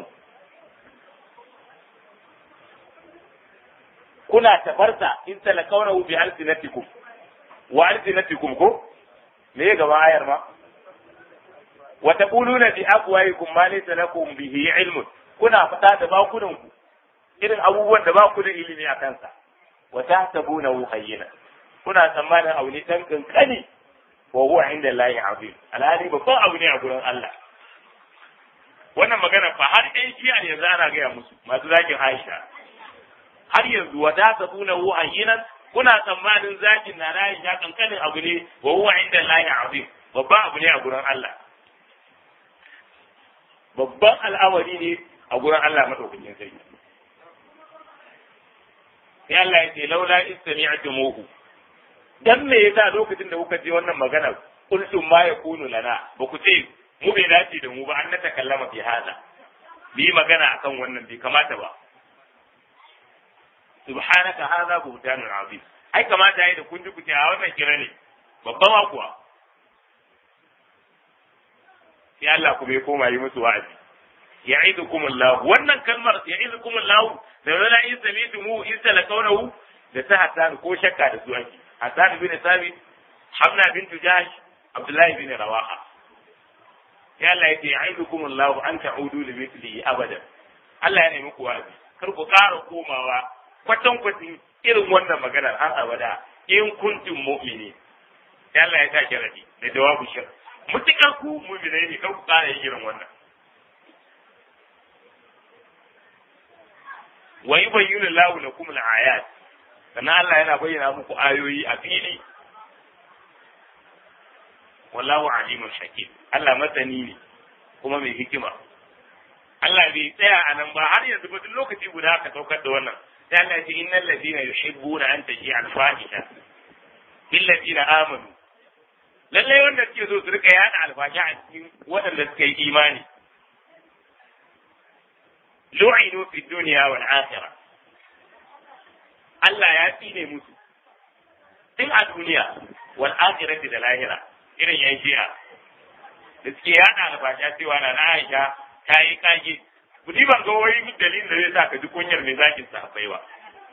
kuna tafarsa in tala kaunahu bi alsinatikum wa alsinatikum ko me gaba ayar ma wa taquluna bi afwahikum ma laysa lakum bihi ilmun kuna fada da bakunan ku irin abubuwan da ba ku da ilimi a kansa wa tahsabunahu hayyina kuna tsammanin abu ne dan kankani wa huwa inda Allahi azim alhali babban abu ne a gurin Allah wannan magana fa har ɗan shi'a yanzu ana gaya musu masu zakin Aisha har yanzu wa tahsabunahu hayyinan kuna tsammanin zakin na Aisha kankanin abu ne wa huwa inda Allahi azim babban abu ne a gurin Allah babban al'amari ne a gurin Allah madaukakin sarki sai Allah ya ce laula istami'tumuhu dan me yasa lokacin da kuka je wannan magana kultum ma yakunu lana ba ku ce mu bai dace da mu ba an na takallama fi hada bi magana akan wannan bai kamata ba subhanaka hadha buhtanun azim ai kamata yayi da kun ji ku ce a wannan kira ne babban ma kuwa sai Allah kuma ya koma yi musu wa'azi ya'idukum Allah wannan kalmar ya'idukum Allah da wala in sami'tumu in talaqawnahu da ta hasan ko shakka da su ake hasan bin sabit hamna bint jahsh abdullahi bin rawaha ya Allah yace ya'idukum Allah an ta'udu li mithlihi abadan Allah ya nemi ku wa'azi kar ku ƙara komawa kwatan kwatin irin wannan maganar har abada in kuntum mu'mini ya Allah ya sa kiradi da jawabu shir mutukar ku mu'minai ne kar ku ƙara yin irin wannan wa yubayyinu Allahu lakum al-ayat sannan Allah yana bayyana muku ayoyi a fili wallahu alimun hakim Allah masani ne kuma mai hikima Allah bai tsaya a nan ba har yanzu ba duk lokaci guda ka saukar da wannan sai Allah ya ce innal ladina yuhibbuna an taji al-fahisha bil ladina amanu lallai wanda suke so su rika yada alfasha a cikin waɗanda suka yi imani lu'inu fi dunya wal akhirah Allah ya tsine musu tun a duniya wal akhirati da lahira irin yan shi'a da suke yada albasha cewa na na Aisha ta yi kage kudi ban ga wai dalilin da zai sa ka ji kunyar mai zakin sahabbai ba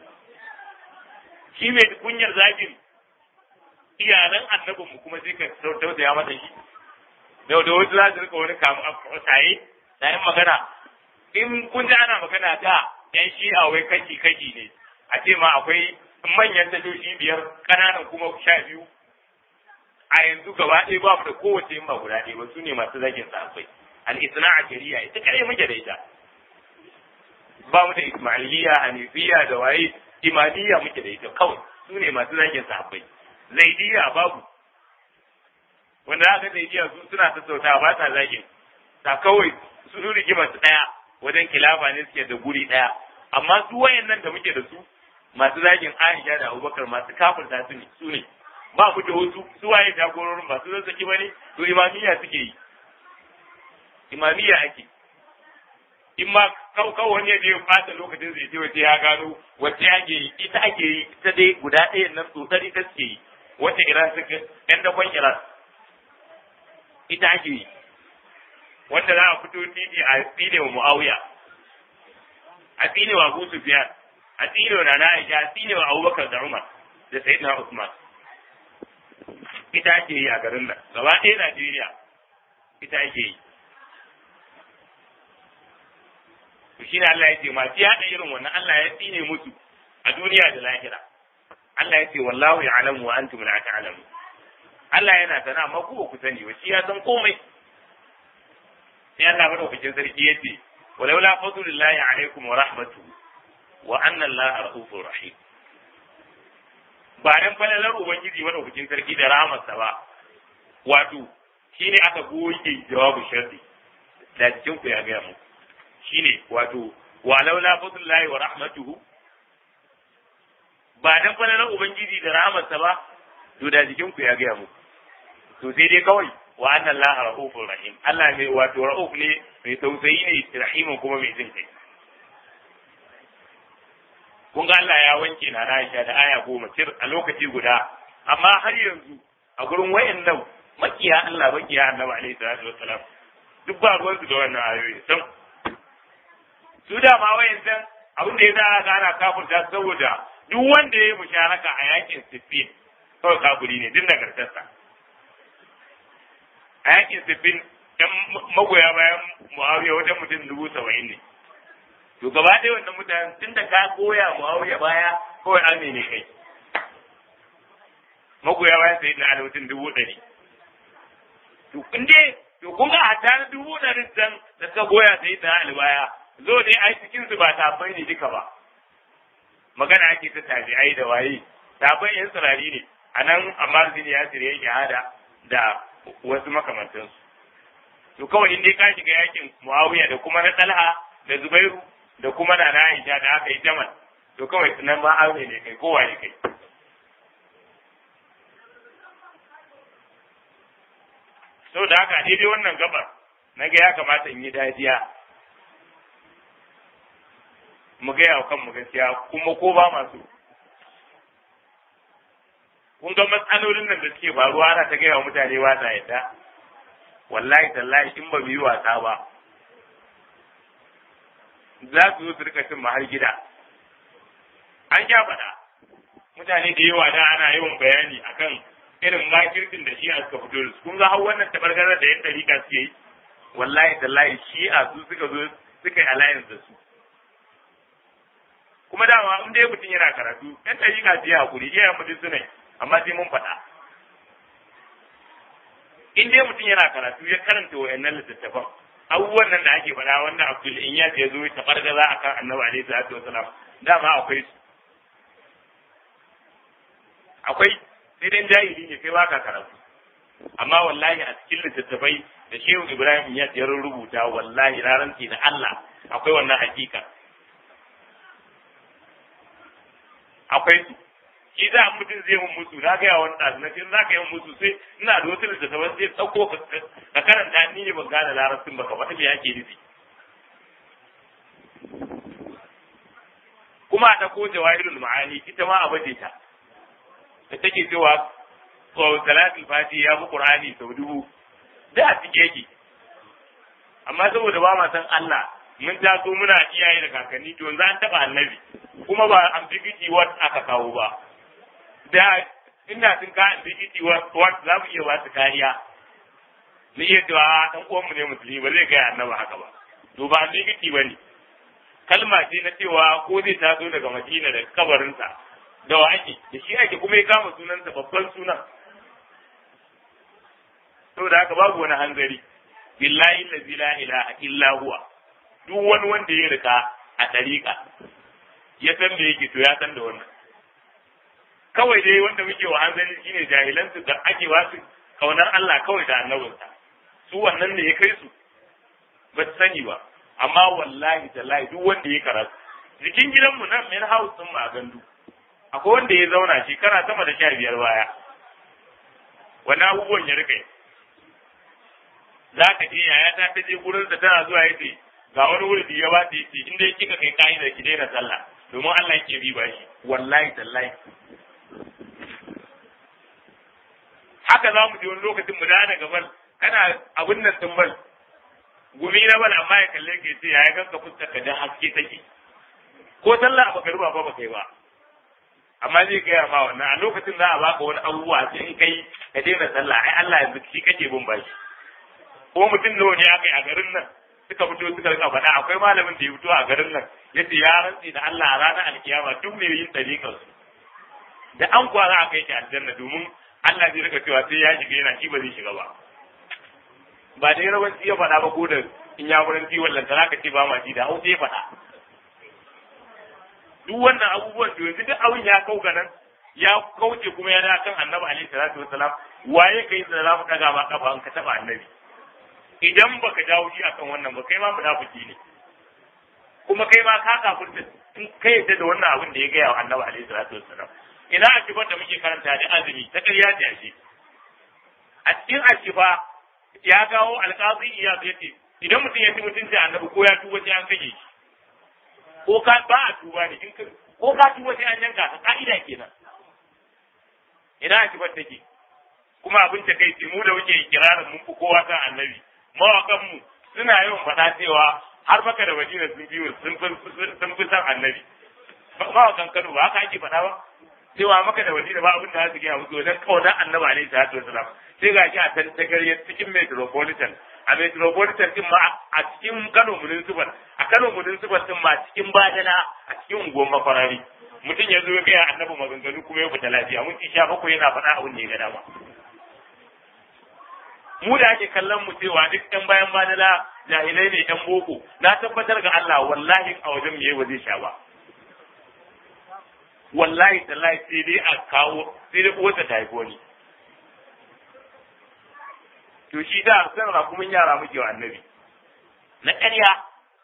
shi mai kunyar zakin iyalan annabin mu kuma sai ka tausaya masa shi da da wasu za su rika wani kamu a tsaye tsayin magana in kun ji ana magana da yan shi'a wai kashi kashi ne a ce ma akwai manyan tashoshi biyar ƙananan kuma sha biyu a yanzu gaba ɗaya ba mu da kowace yin ba guda ɗaya ba su ne masu zagin sahabbai al-isna a shari'a ita kare muke da ita ba mu da ismailiyya hanifiya da waye imamiyya muke da ita kawai su ne masu zagin sahabbai zaidiya babu wanda aka zaidiya su suna sassauta ba sa zagin ta kawai su rigimar su ɗaya wajen kilafa ne suke da guri ɗaya amma su wayannan da muke da su masu zagin Aisha da Abubakar masu kafirta su ne su ne ba mu da wasu su waye jagororin ba su zazzaki bane to imamiyya suke yi imamiyya ake in ma kawai wani ya je ya fata lokacin zai ce wace ya gano wace ake yi ita ake yi ita dai guda ɗayan nan tsotsar ita suke yi wacce iran suka yan dakon iran ita ake yi wanda za a fito titi a tsine wa muawiya a tsine wa abu sufyan a tsine wa nana aisha a tsine wa abubakar da umar da sayyidina usman ita ake yi a garin nan gaba ɗaya najeriya ita ake yi to shi ne Allah ya ce masu yaɗa irin wannan Allah ya tsine musu a duniya da lahira Allah ya ce wallahu ya'lamu wa antum la ta'lamu Allah yana sana amma ku ba ku sani ba shi ya san komai sai Allah madaukakin sarki ya ce walaula fadlullahi alaikum wa rahmatuhu wa anna Allah rahufur rahim ba dan falalar ubangiji madaukakin sarki da rahmarsa ba wato shine aka goge jawabu sharri da cikin ku ya ga mu shine wato walaula fadlullahi wa rahmatuhu ba dan falalar ubangiji da rahmarsa ba to da jikin ku ya ga mu to sai dai kawai wa anna allaha rahufur rahim Allah mai wato rauf ne mai tausayi ne rahimun kuma mai jin kai kun ga Allah ya wanke na Aisha da aya goma cir a lokaci guda amma har yanzu a gurin wayannan makiya Allah makiya Annabi alaihi salatu wassalam duk ba ruwan su da wannan ayoyi sam su da ma wayannan abin da ya za ga ana kafirta saboda duk wanda ya yi musharaka a yakin Siffin kawai kafiri ne duk nagartarsa a yakin Siffin ɗan magoya bayan Muawiya wajen mutum dubu saba'in ne to gaba ɗaya wannan mutanen tun da ka koya Muawiya baya kawai arme ne kai magoya bayan sai na mutum dubu ɗari to kun dai to kun ga hatta na dubu ɗarin can da suka goya sai na albaya zo dai ai cikin su ba tabbai ne duka ba magana ake ta tabi'ai da waye tabbai yan tsirari ne a nan amma zini ya tsire yake hada da wasu makamantansu to kawai in dai ka shiga yakin Muawiya da kuma na Talha da Zubairu da kuma na Aisha da aka yi Jamal to kawai nan ma aure ne kai kowa ne kai so da haka daidai wannan gabar na ga ya kamata in yi dajiya mu gaya wa kanmu gaskiya kuma ko ba masu kun ga matsalolin nan da suke faruwa ana ta gaya wa mutane ba ta yadda wallahi tallahi in ba mu yi wasa ba za su zo su rika cin har gida an sha faɗa mutane da yawa da ana yawan bayani akan irin makirkin da shi'a suka fito da su kun ga har wannan tabargarar da yan dariƙa suke yi wallahi tallahi shi'a su suka zo suka yi alliance da su kuma dama in dai mutum yana karatu yan dariƙa su yi hakuri iyayen mutum suna yi amma sai mun faɗa in dai mutum yana karatu ya karanta wayannan littattafan abubuwan nan da ake faɗa wanda Abdul Inyas ya zo ta fargaza akan Annabi alaihi salatu wasalam dama akwai su akwai sai dai jahili ne kai baka karatu amma wallahi a cikin littattafai da Shehu Ibrahim Inyas ya rubuta wallahi na rantsi da Allah akwai wannan hakika akwai su shi za mutum zai mun musu na gaya wani ɗazu na ce za ka yi musu sai ina da wasu littattafan zai ɗauko ka karanta ni ne ban gane larabcin ba ka faɗi me ake nufi kuma a ɗauko jawahirul ma'ani ita ma a baje ta da take cewa salatul fati ya fi qur'ani sau dubu da a cike yake amma saboda ba ma san Allah mun taso muna iyaye da kakanni to yanzu an taɓa annabi kuma ba ambiguity word aka kawo ba da ina sun ka ambiguity word za mu iya ba su kariya mu iya cewa ɗan uwanmu ne musulmi ba zai gaya annaba haka ba to ba ambiguity ba ne kalma ce na cewa ko zai taso daga madina da kabarinsa da wa ake da shi ake kuma ya kama sunansa babban sunan saboda haka babu wani hanzari billahi allazi la ilaha illa huwa duk wani wanda ya rika a tariƙa ya san da yake to ya san da wannan kawai dai wanda muke wa hanzari shine jahilan su da ake wasu kaunar Allah kawai da annabinsa su wannan ne ya kai su ba su sani ba amma wallahi tallahi duk wanda ya karatu jikin gidanmu nan main house din a gandu akwai wanda ya zauna shekara sama da sha biyar baya wani abubuwan ya rika za ka je yaya ta ta je gurin da tana zuwa yace ga wani wuri ya ba ta yace in dai kika kai ka'idar ki daina sallah domin Allah yake bi ba shi wallahi tallahi haka za mu je wani lokacin mu dana gaban kana abin nan din bal gumi na bal amma ya kalle ke ce ya ganka fuskar ka da haske take ko sallah ba garba ba ba kai ba amma zai gaya ma wannan a lokacin za a baka wani abubuwa sai in kai ka daina sallah ai Allah yanzu shi kake bin bashi ko mutum nawa ne aka yi a garin nan suka fito suka rika faɗa akwai malamin da ya fito a garin nan yace ya rantsi da Allah a ranar alkiyama duk mai yin tariƙar su da an kwana aka yake aljanna domin Allah zai rika cewa sai ya shiga yana shi ba zai shiga ba ba da yawanci ya faɗa ba ko da in ya wurin ciwon lantana ka ce ba ma ji da hausa ya faɗa duk wannan abubuwan to yanzu duk abin ya kauka nan ya kauce kuma ya da kan annabi alaihi salatu wasalam waye kai da za mu daga ma kafa an ka taba annabi idan baka jawo shi akan wannan ba kai ma munafiki ne kuma kai ma ka kafirta in kai yadda da wannan abin da ya gaya wa annabi alaihi salatu wasalam ina a kibar da muke karanta da azumi ta ƙarya ce ashe a cikin ashifa ya kawo alƙazi iya yace idan mutum ya ci mutunci annabi ko ya tuba sai an kage shi ko ka ba a tuba ne in ka ko ka tuba sai an yanka ka ka'ida kenan ina a kibar take kuma abin ta kai mu da muke kirarin mun fi kowa kan annabi mawakan mu suna yawan faɗa cewa har maka da madina sun biyu sun fi san annabi mawakan kano ba haka ake faɗa ba cewa maka da madina ba abin da za su gaya musu wajen kaunar annabi alaihi salatu wasalam sai ga shi a tantagariyar cikin metropolitan a metropolitan din ma a cikin kano municipal a kano municipal din ma cikin badana a cikin unguwar makwarari mutum ya zo ya gaya annabi maganganu kuma ya fita lafiya mun ci sha bakwai yana faɗa abin da ya ga dama mu da ake kallon mu cewa duk ɗan bayan badala jahilai ne ɗan boko na tabbatar ga Allah wallahi a wajen me ba zai sha ba wallahi tallahi sai dai a kawo sai dai uwarsa ta haifo ni to shi da san rakumin yara muke wa annabi na ƙarya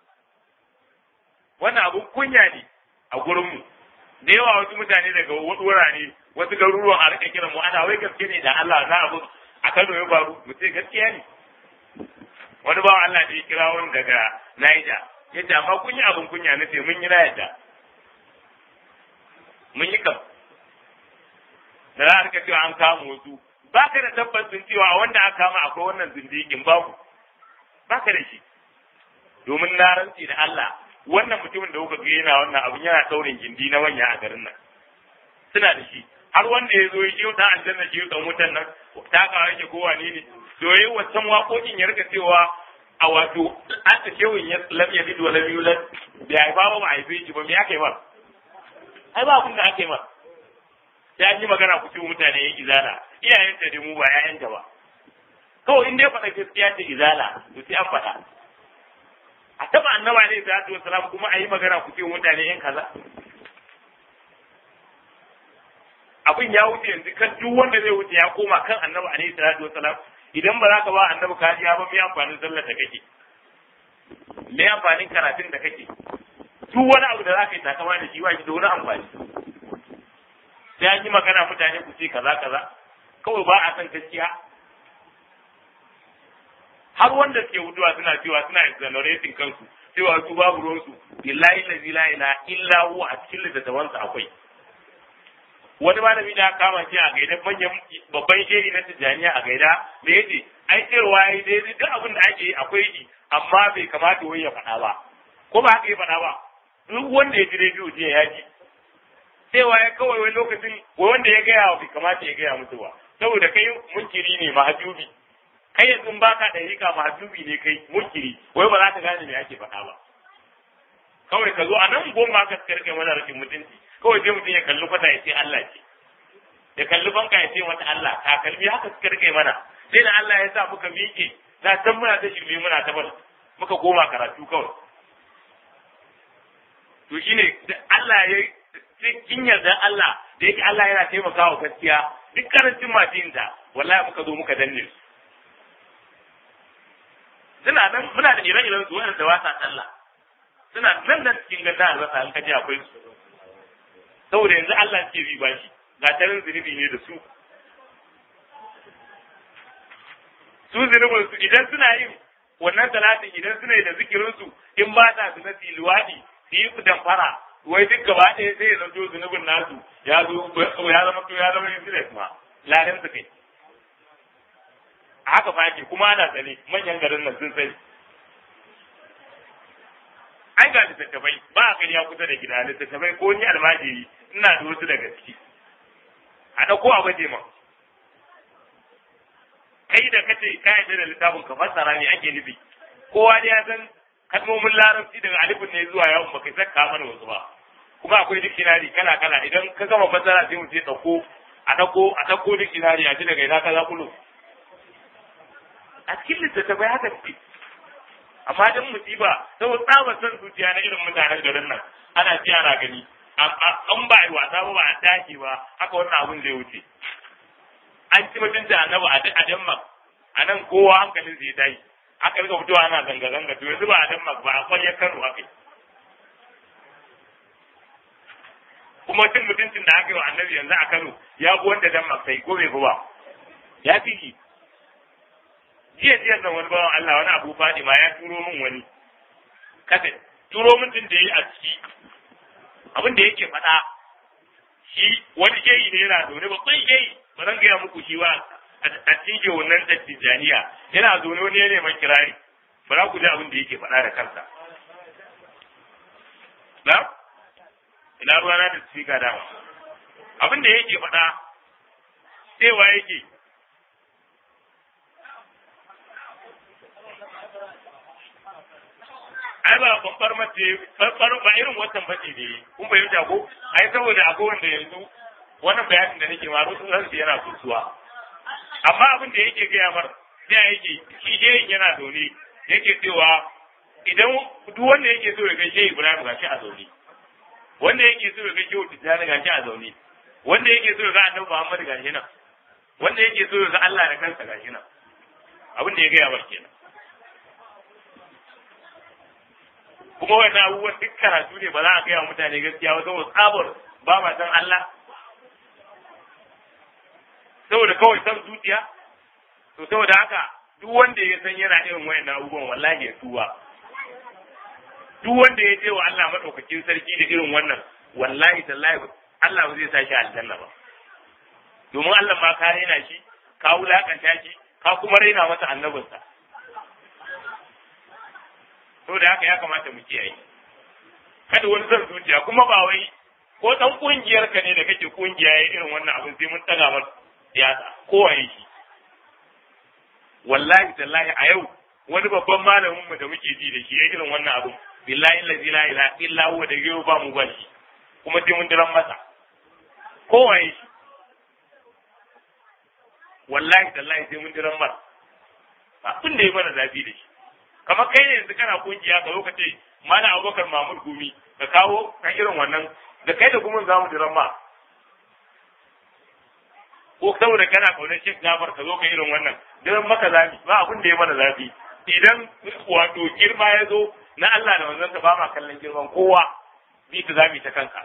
wannan abun kunya ne a gurinmu da yawa wasu mutane daga wurare wasu garuruwan a rika kiran mu ana wai gaske ne da Allah na abu a Kano ya faru mu ce gaskiya ne wani bawan Allah da ya kira wani daga Niger yace amma kun yi abun kunya na ce mun yi na yadda mun yi kam da za a rika cewa an kama wasu ba ka da tabbacin cewa wanda aka kama akwai wannan zindikin babu ba ka da shi domin na rantsi da Allah wannan mutumin da kuka ga yana wannan abin yana taurin gindi na wanya a garin nan suna da shi har wanda ya zo ya yi dan aljanna shi dan wutan nan ta kawo yake ko wane ne to yayi wancan waƙoƙin ya rika cewa a wato an ta kewin ya lam yalid wa lam yulad bai haifa ba ba haife shi ba me aka yi ba ai ba abin da aka yi ba sai an yi magana ku ci mutane yan izala iyayenta da mu ba ƴaƴanta ba kawai in dai faɗa gaskiya ce izala to sai an faɗa a taɓa annaba ne salatu wasalam kuma a yi magana ku ce mutane yan kaza abin ya wuce yanzu kan duk wanda zai wuce ya koma kan annabi alaihi salatu wasalam idan ba za ka ba annabi kariya ba me amfanin sallar da kake me amfanin karatun da kake duk wani abu da za ka yi takama da shi ba shi da wani amfani sai an yi magana mutane ku ce kaza kaza kawai ba a san gaskiya har wanda suke wutuwa suna cewa suna exonerating kansu cewa su babu ruwansu billahi lazi la ilaha illa huwa a cikin littattafansa akwai wani malami da kama shi a gaida manyan babban shehi na tijjaniya a gaida da yace ai cewa yayi daidai duk abin da ake akwai shi amma bai kamata wai ya faɗa ba ko ba haka ya faɗa ba duk wanda ya ji rediyo jiya ya ji cewa ya kawai wani lokacin wai wanda ya gaya bai kamata ya gaya musu ba saboda kai munkiri ne mahajubi kai yanzu ba ka da rika mahajubi ne kai munkiri wai ba za ka gane me ake faɗa ba kawai ka zo a nan goma ka karkai mana rashin mutunci kawai sai mutum ya kalli kwata ya ce Allah ce ya kalli banka ya ce mata Allah takalmi haka suka rike mana sai da Allah ya sa muka miƙe na san muna ta shirme muna ta bar muka koma karatu kawai to shine Allah ya cikin yarda Allah da yake Allah yana taimakawa gaskiya duk karancin masu ta wallahi muka zo muka danne su suna nan muna da ire-iren su wanda ba sa sallah suna nan nan cikin ganda albasa an kaje akwai su saboda yanzu Allah ke bi bashi ga tarin zunubi ne da su su zunubin su idan suna yin wannan talatin idan suna yi da zikirin su in ba ta su na luwaɗi su yi damfara wai duk gaba ɗaya sai ya zanto zunubin nasu ya zo ya zama to ya zama useless ma ladan su kai haka fa ake kuma ana tsare manyan garin nan sun sani an ga littattafai ba a gani ya kusa da gida littattafai ko ni almajiri ina da wasu daga ciki a ɗauko a baje ma kai da kace ka yarda da littafin ka fassara ne ake nufi kowa da ya san kalmomin larabci daga alifin ne zuwa yawon baka saka mana wasu ba kuma akwai dictionary kala kala idan ka gama fassara sai mu ce ɗauko a ɗauko a ɗauko dictionary a ji daga ina ka za kulo a cikin littattafai haka ce amma dan musiba saboda tsabar son zuciya na irin mutanen garin nan ana ji ana gani an ba yi wasa ba ba a dace ba haka wannan abun zai wuce an ci mutunta annabi a Denmark a nan kowa hankalin zai tayi aka rika fitowa ana zanga zanga to yanzu ba a Denmark ba a kwaliyar Kano aka kuma cin mutuncin da aka yi wa annabi yanzu a Kano ya fi wanda Denmark sai ko bai fi ba ya fi shi jiya jiya nan wani bawan Allah wani abu Fadima ya turo min wani kasa turo min din da yayi a ciki abin da yake faɗa shi wani shehi ne yana zaune babban shehi ba zan gaya muku shi ba a cikin wannan dattijaniya yana zaune wani ya neman kirari ba za ku ji abin da yake faɗa da kansa na ina ruwa na da speaker dama abin da yake faɗa cewa yake ai ba babbar mace babbar ba irin watan bace ne kun fahimta ko ai saboda akwai wanda yanzu wannan bayanin da nake ma rusu ransu yana kusuwa amma abin da yake gaya mar sai yake shi shehin yana zaune yake cewa idan duk wanda yake so ya ga shehi Ibrahim gashi a zaune wanda yake so ya ga shehu Tijjani gashi a zaune wanda yake so ya ga Annabi Muhammad gashi nan wanda yake so ya ga Allah da kansa gashi nan abin da ya gaya mar kenan kuma wannan abubuwan duk karatu ne ba za a gaya mutane gaskiya ba saboda tsabar ba ma san Allah saboda kawai san zuciya to saboda haka duk wanda ya san yana irin wayannan abubuwan wallahi ya tuba duk wanda ya je wa Allah madaukakin sarki da irin wannan wallahi tallahi Allah ba zai sa shi aljanna ba domin Allah ma ka raina shi ka wulakanta shi ka kuma raina masa annabinsa saboda haka ya kamata mu kiyaye kada wani zan zuciya kuma ba wai ko dan kungiyar ka ne da kake kungiya ya irin wannan abin sai mun taga masa siyasa kowaye shi wallahi tallahi a yau wani babban malamin mu da muke ji da shi ya irin wannan abin billahi la ilaha illa huwa da yau ba mu ba shi kuma sai mun diran masa kowaye shi wallahi tallahi sai mun diran masa abin da ya mana zafi da shi kamar kai ne yanzu kana kungiya ka zo ka ce mana abubakar mamud gumi ka kawo ka irin wannan da kai da gumin zamu diran ma ko saboda kana kaunar Sheikh Jafar ka zo ka irin wannan diran maka zafi ba abin da ya mana zafi idan wato girma ya zo na Allah da manzon ba ma kallon girman kowa bi ta zami ta kanka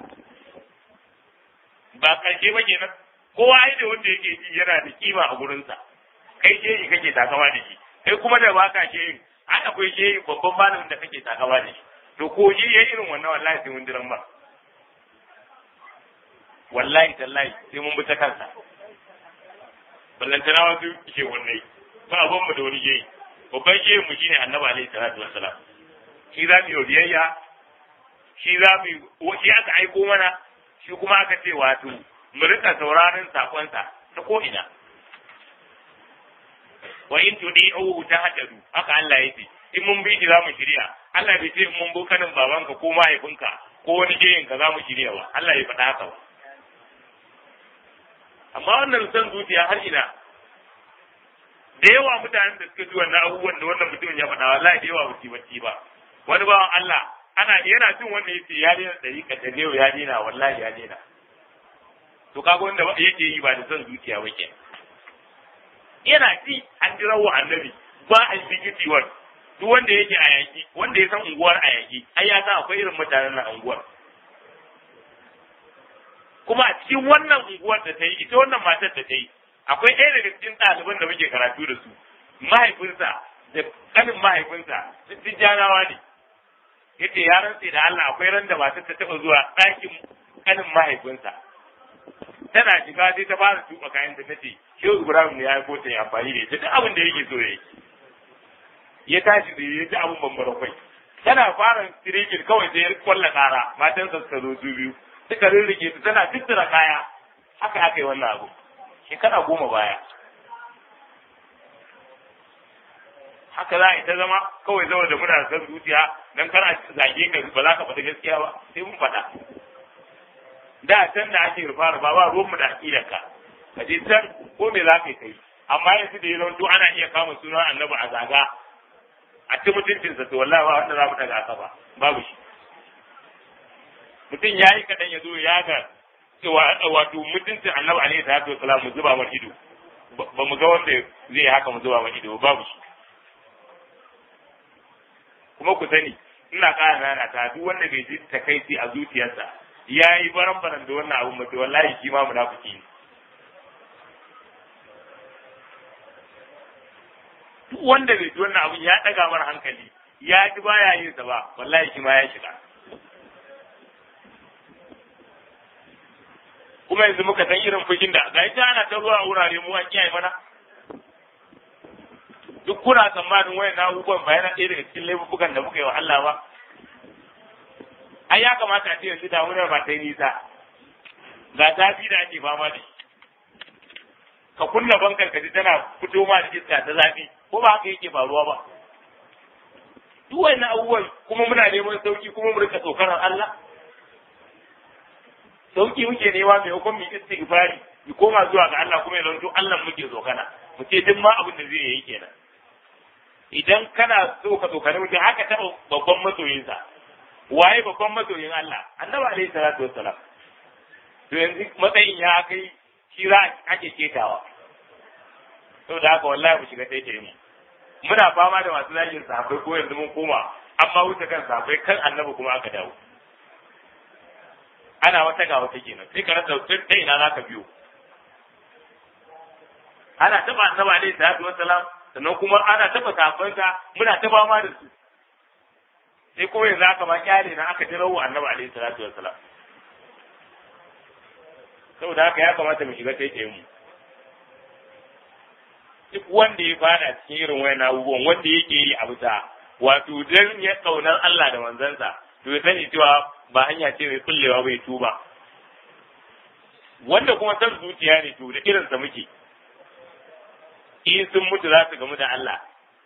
ba karshe ba kenan kowa ai da wanda yake ji yana da kima a gurinsa kai shehi kake takama da shi kai kuma da baka shehi ai akwai shehi babban malamin da kake takama da shi to ko shi ya irin wannan wallahi sai mun diran ba wallahi tallahi sai mun bi ta kansa ballantana wasu ke wannan ba abin mu da wani shehi babban shehi mu shine annabi alaihi salatu wassalam shi za mu yi biyayya shi za mu shi aka aiko mana shi kuma aka ce wato mu rika sauraron sakonsa ta ko ina wa in tudi'uhu tahtadu haka Allah yake in mun bi shi za mu shirya Allah bai ce in mun bi kanin babanka ko mahaifinka ko wani jeyin ka za mu shirya ba Allah ya faɗa haka ba amma wannan san zuciya har ina da yawa mutanen da suka ji wannan abubuwan da wannan mutumin ya faɗa wallahi da yawa ba su bacci ba wani bawan Allah ana yana jin wanda yace ya daina dariƙa da yau ya daina wallahi ya daina to kaga wanda yake yi ba da son zuciya ba kenan yana ji an jira wa annabi ba a yi wani duk wanda yake a yaki wanda ya san unguwar a yaki ai ya san akwai irin mutanen na unguwar kuma a cikin wannan unguwar da ta yi ita wannan matar da ta yi akwai ɗaya daga cikin ɗaliban da muke karatu da su mahaifinsa da ƙanin mahaifinsa tijjanawa ne yace ya rantse da Allah akwai ran da matar ta taba zuwa ɗakin kanin mahaifinsa tana shiga sai ta fara tuba kayan ta tace shehu Ibrahim ne ya yi kota ya amfani da ita duk abin da yake so yayi ya tashi da ya ji abin bambara kwai tana fara tirejin kawai sai ya kwalla kara matansa suka zo su biyu suka rirrike su tana tattara kaya haka aka yi wannan abu shekara goma baya haka za a yi ta zama kawai zama da muna san zuciya dan kana zage ka ba za ka faɗi gaskiya ba sai mun faɗa da can da ake rufa rufa ba ruwan mu da aƙidar ka ka je can ko me za ka yi kai amma yanzu da ya zanto ana iya kama sunan annabi a zaga a ci mutuncinsa to wallahi ba wanda za mu daga aka ba babu shi mutum ya yi kaɗan ya zo ya ga wato mutuncin annabi alaihi salatu wasalam mu zuba mar ido ba mu ga wanda zai haka mu zuba mar ido babu shi kuma ku sani ina ƙara nana ta duk wanda bai ji takaici a zuciyarsa ya yi baran baran da wannan abun mutu wallahi shi ma munafiki ne duk wanda bai ji wannan abun ya ɗaga mar hankali ya ji baya yin sa ba wallahi shi ma ya shiga kuma yanzu muka san irin fushin da ga ita ana ta ruwa a wurare mu an kiyaye mana duk kuna tsammanin wayan abubuwan ba yana ɗaya daga cikin laifukan da muka yi wa Allah ba ai ya kamata a ce yanzu damunar ba ta yi nisa ga zafi da ake fama da ka kunna bankar ka ji tana fito ma da iska ta zafi ko ba haka yake faruwa ba duk wayannan abubuwan kuma muna neman sauki kuma mu rika tsokanar Allah sauki muke nema mai hukun mu istighfari mu koma zuwa ga Allah kuma ya zanto Allah muke tsokana mu ce duk ma abin da zai yi kenan idan kana so ka tsokani mutum haka taɓa babban masoyinsa waye babban masoyin Allah annabi alaihi salatu wassalam to yanzu matsayin ya kai shi za ake ketawa saboda haka wallahi mu shiga taitaye mu muna fama da masu zagin sahabbai ko yanzu mun koma amma wuce kan sahabbai kan annabi kuma aka dawo ana wata ga wata kenan sai ka rasa ta ina za ka biyo ana taba annabi alaihi salatu wassalam sannan kuma ana taba sahabbansa muna ta fama da su sai kuma yanzu aka ma kyale na aka jira wa annabi alaihi salatu wassalam saboda haka ya kamata mu shiga taitaye mu duk wanda ya fada cikin irin wayan abubuwan wanda yake yi a bisa wato dan ya kaunar Allah da manzansa to ya sani cewa ba hanya ce mai kullewa bai tuba wanda kuma san zuciya ne to da irinsa muke in sun mutu za su gamu da Allah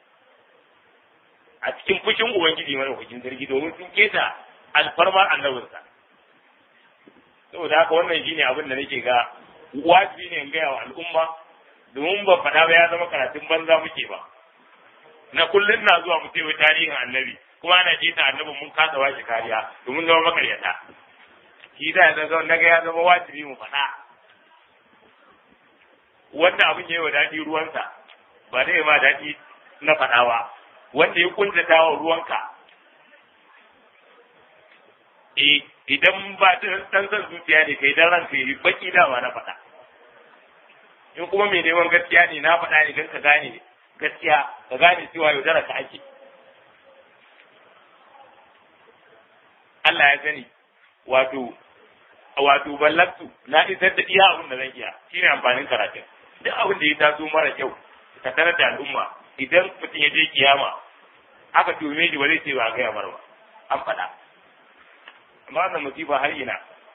a cikin fushin ubangiji mana hukuncin sarki domin sun keta alfarmar annabinsa saboda haka wannan shine abin da nake ga wajibi ne in gaya wa al'umma domin ba faɗa ba ya zama karatun banza muke ba na kullum na zuwa mu wai tarihin annabi kuma ana keta annabin mun kasa ba shi kariya domin zama makaryata shi da ya zama naga ya zama wajibi mu faɗa wanda abin ya yi wa daɗi ruwansa ba zai ma daɗi na faɗawa wanda ya kuntata wa ruwanka eh idan ba dan san zuciya ne kai dan ranka yi baki dama na faɗa in kuma mai neman gaskiya ne na faɗa ne don ka gane gaskiya ka gane cewa yaudara ka ake Allah ya sani wato wato ballaktu na isar da iya abin da zan iya shine amfanin karatun duk abin da ya taso mara kyau ka tarar da al'umma idan mutum ya je kiyama aka tume shi ba zai ce ba a gaya mara ba an faɗa amma wannan musiba har ina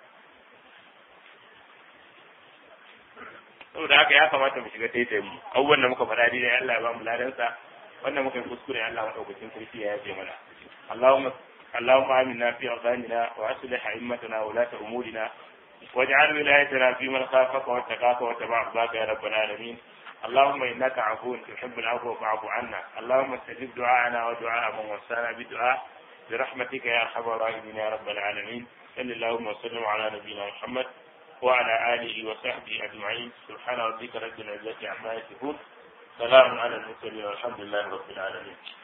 saboda haka ya kamata mu shiga taitayin mu abubuwan da muka faɗa dai Allah ya ba mu ladansa wannan muka yi kuskure Allah madaukakin sarki ya yafe mana Allahumma اللهم آمنا في أوطاننا وأصلح أئمتنا ولاة أمورنا واجعل ولايتنا في من خافك واتقاك واتبع رضاك يا رب العالمين اللهم إنك عفو تحب العفو فاعف عنا اللهم استجب دعاءنا ودعاء من وصانا بدعاء برحمتك يا أرحم الراحمين يا رب العالمين صل اللهم وسلم على نبينا محمد وعلى آله وصحبه أجمعين سبحان ربك رب العزة عما يصفون سلام على المرسلين والحمد لله رب العالمين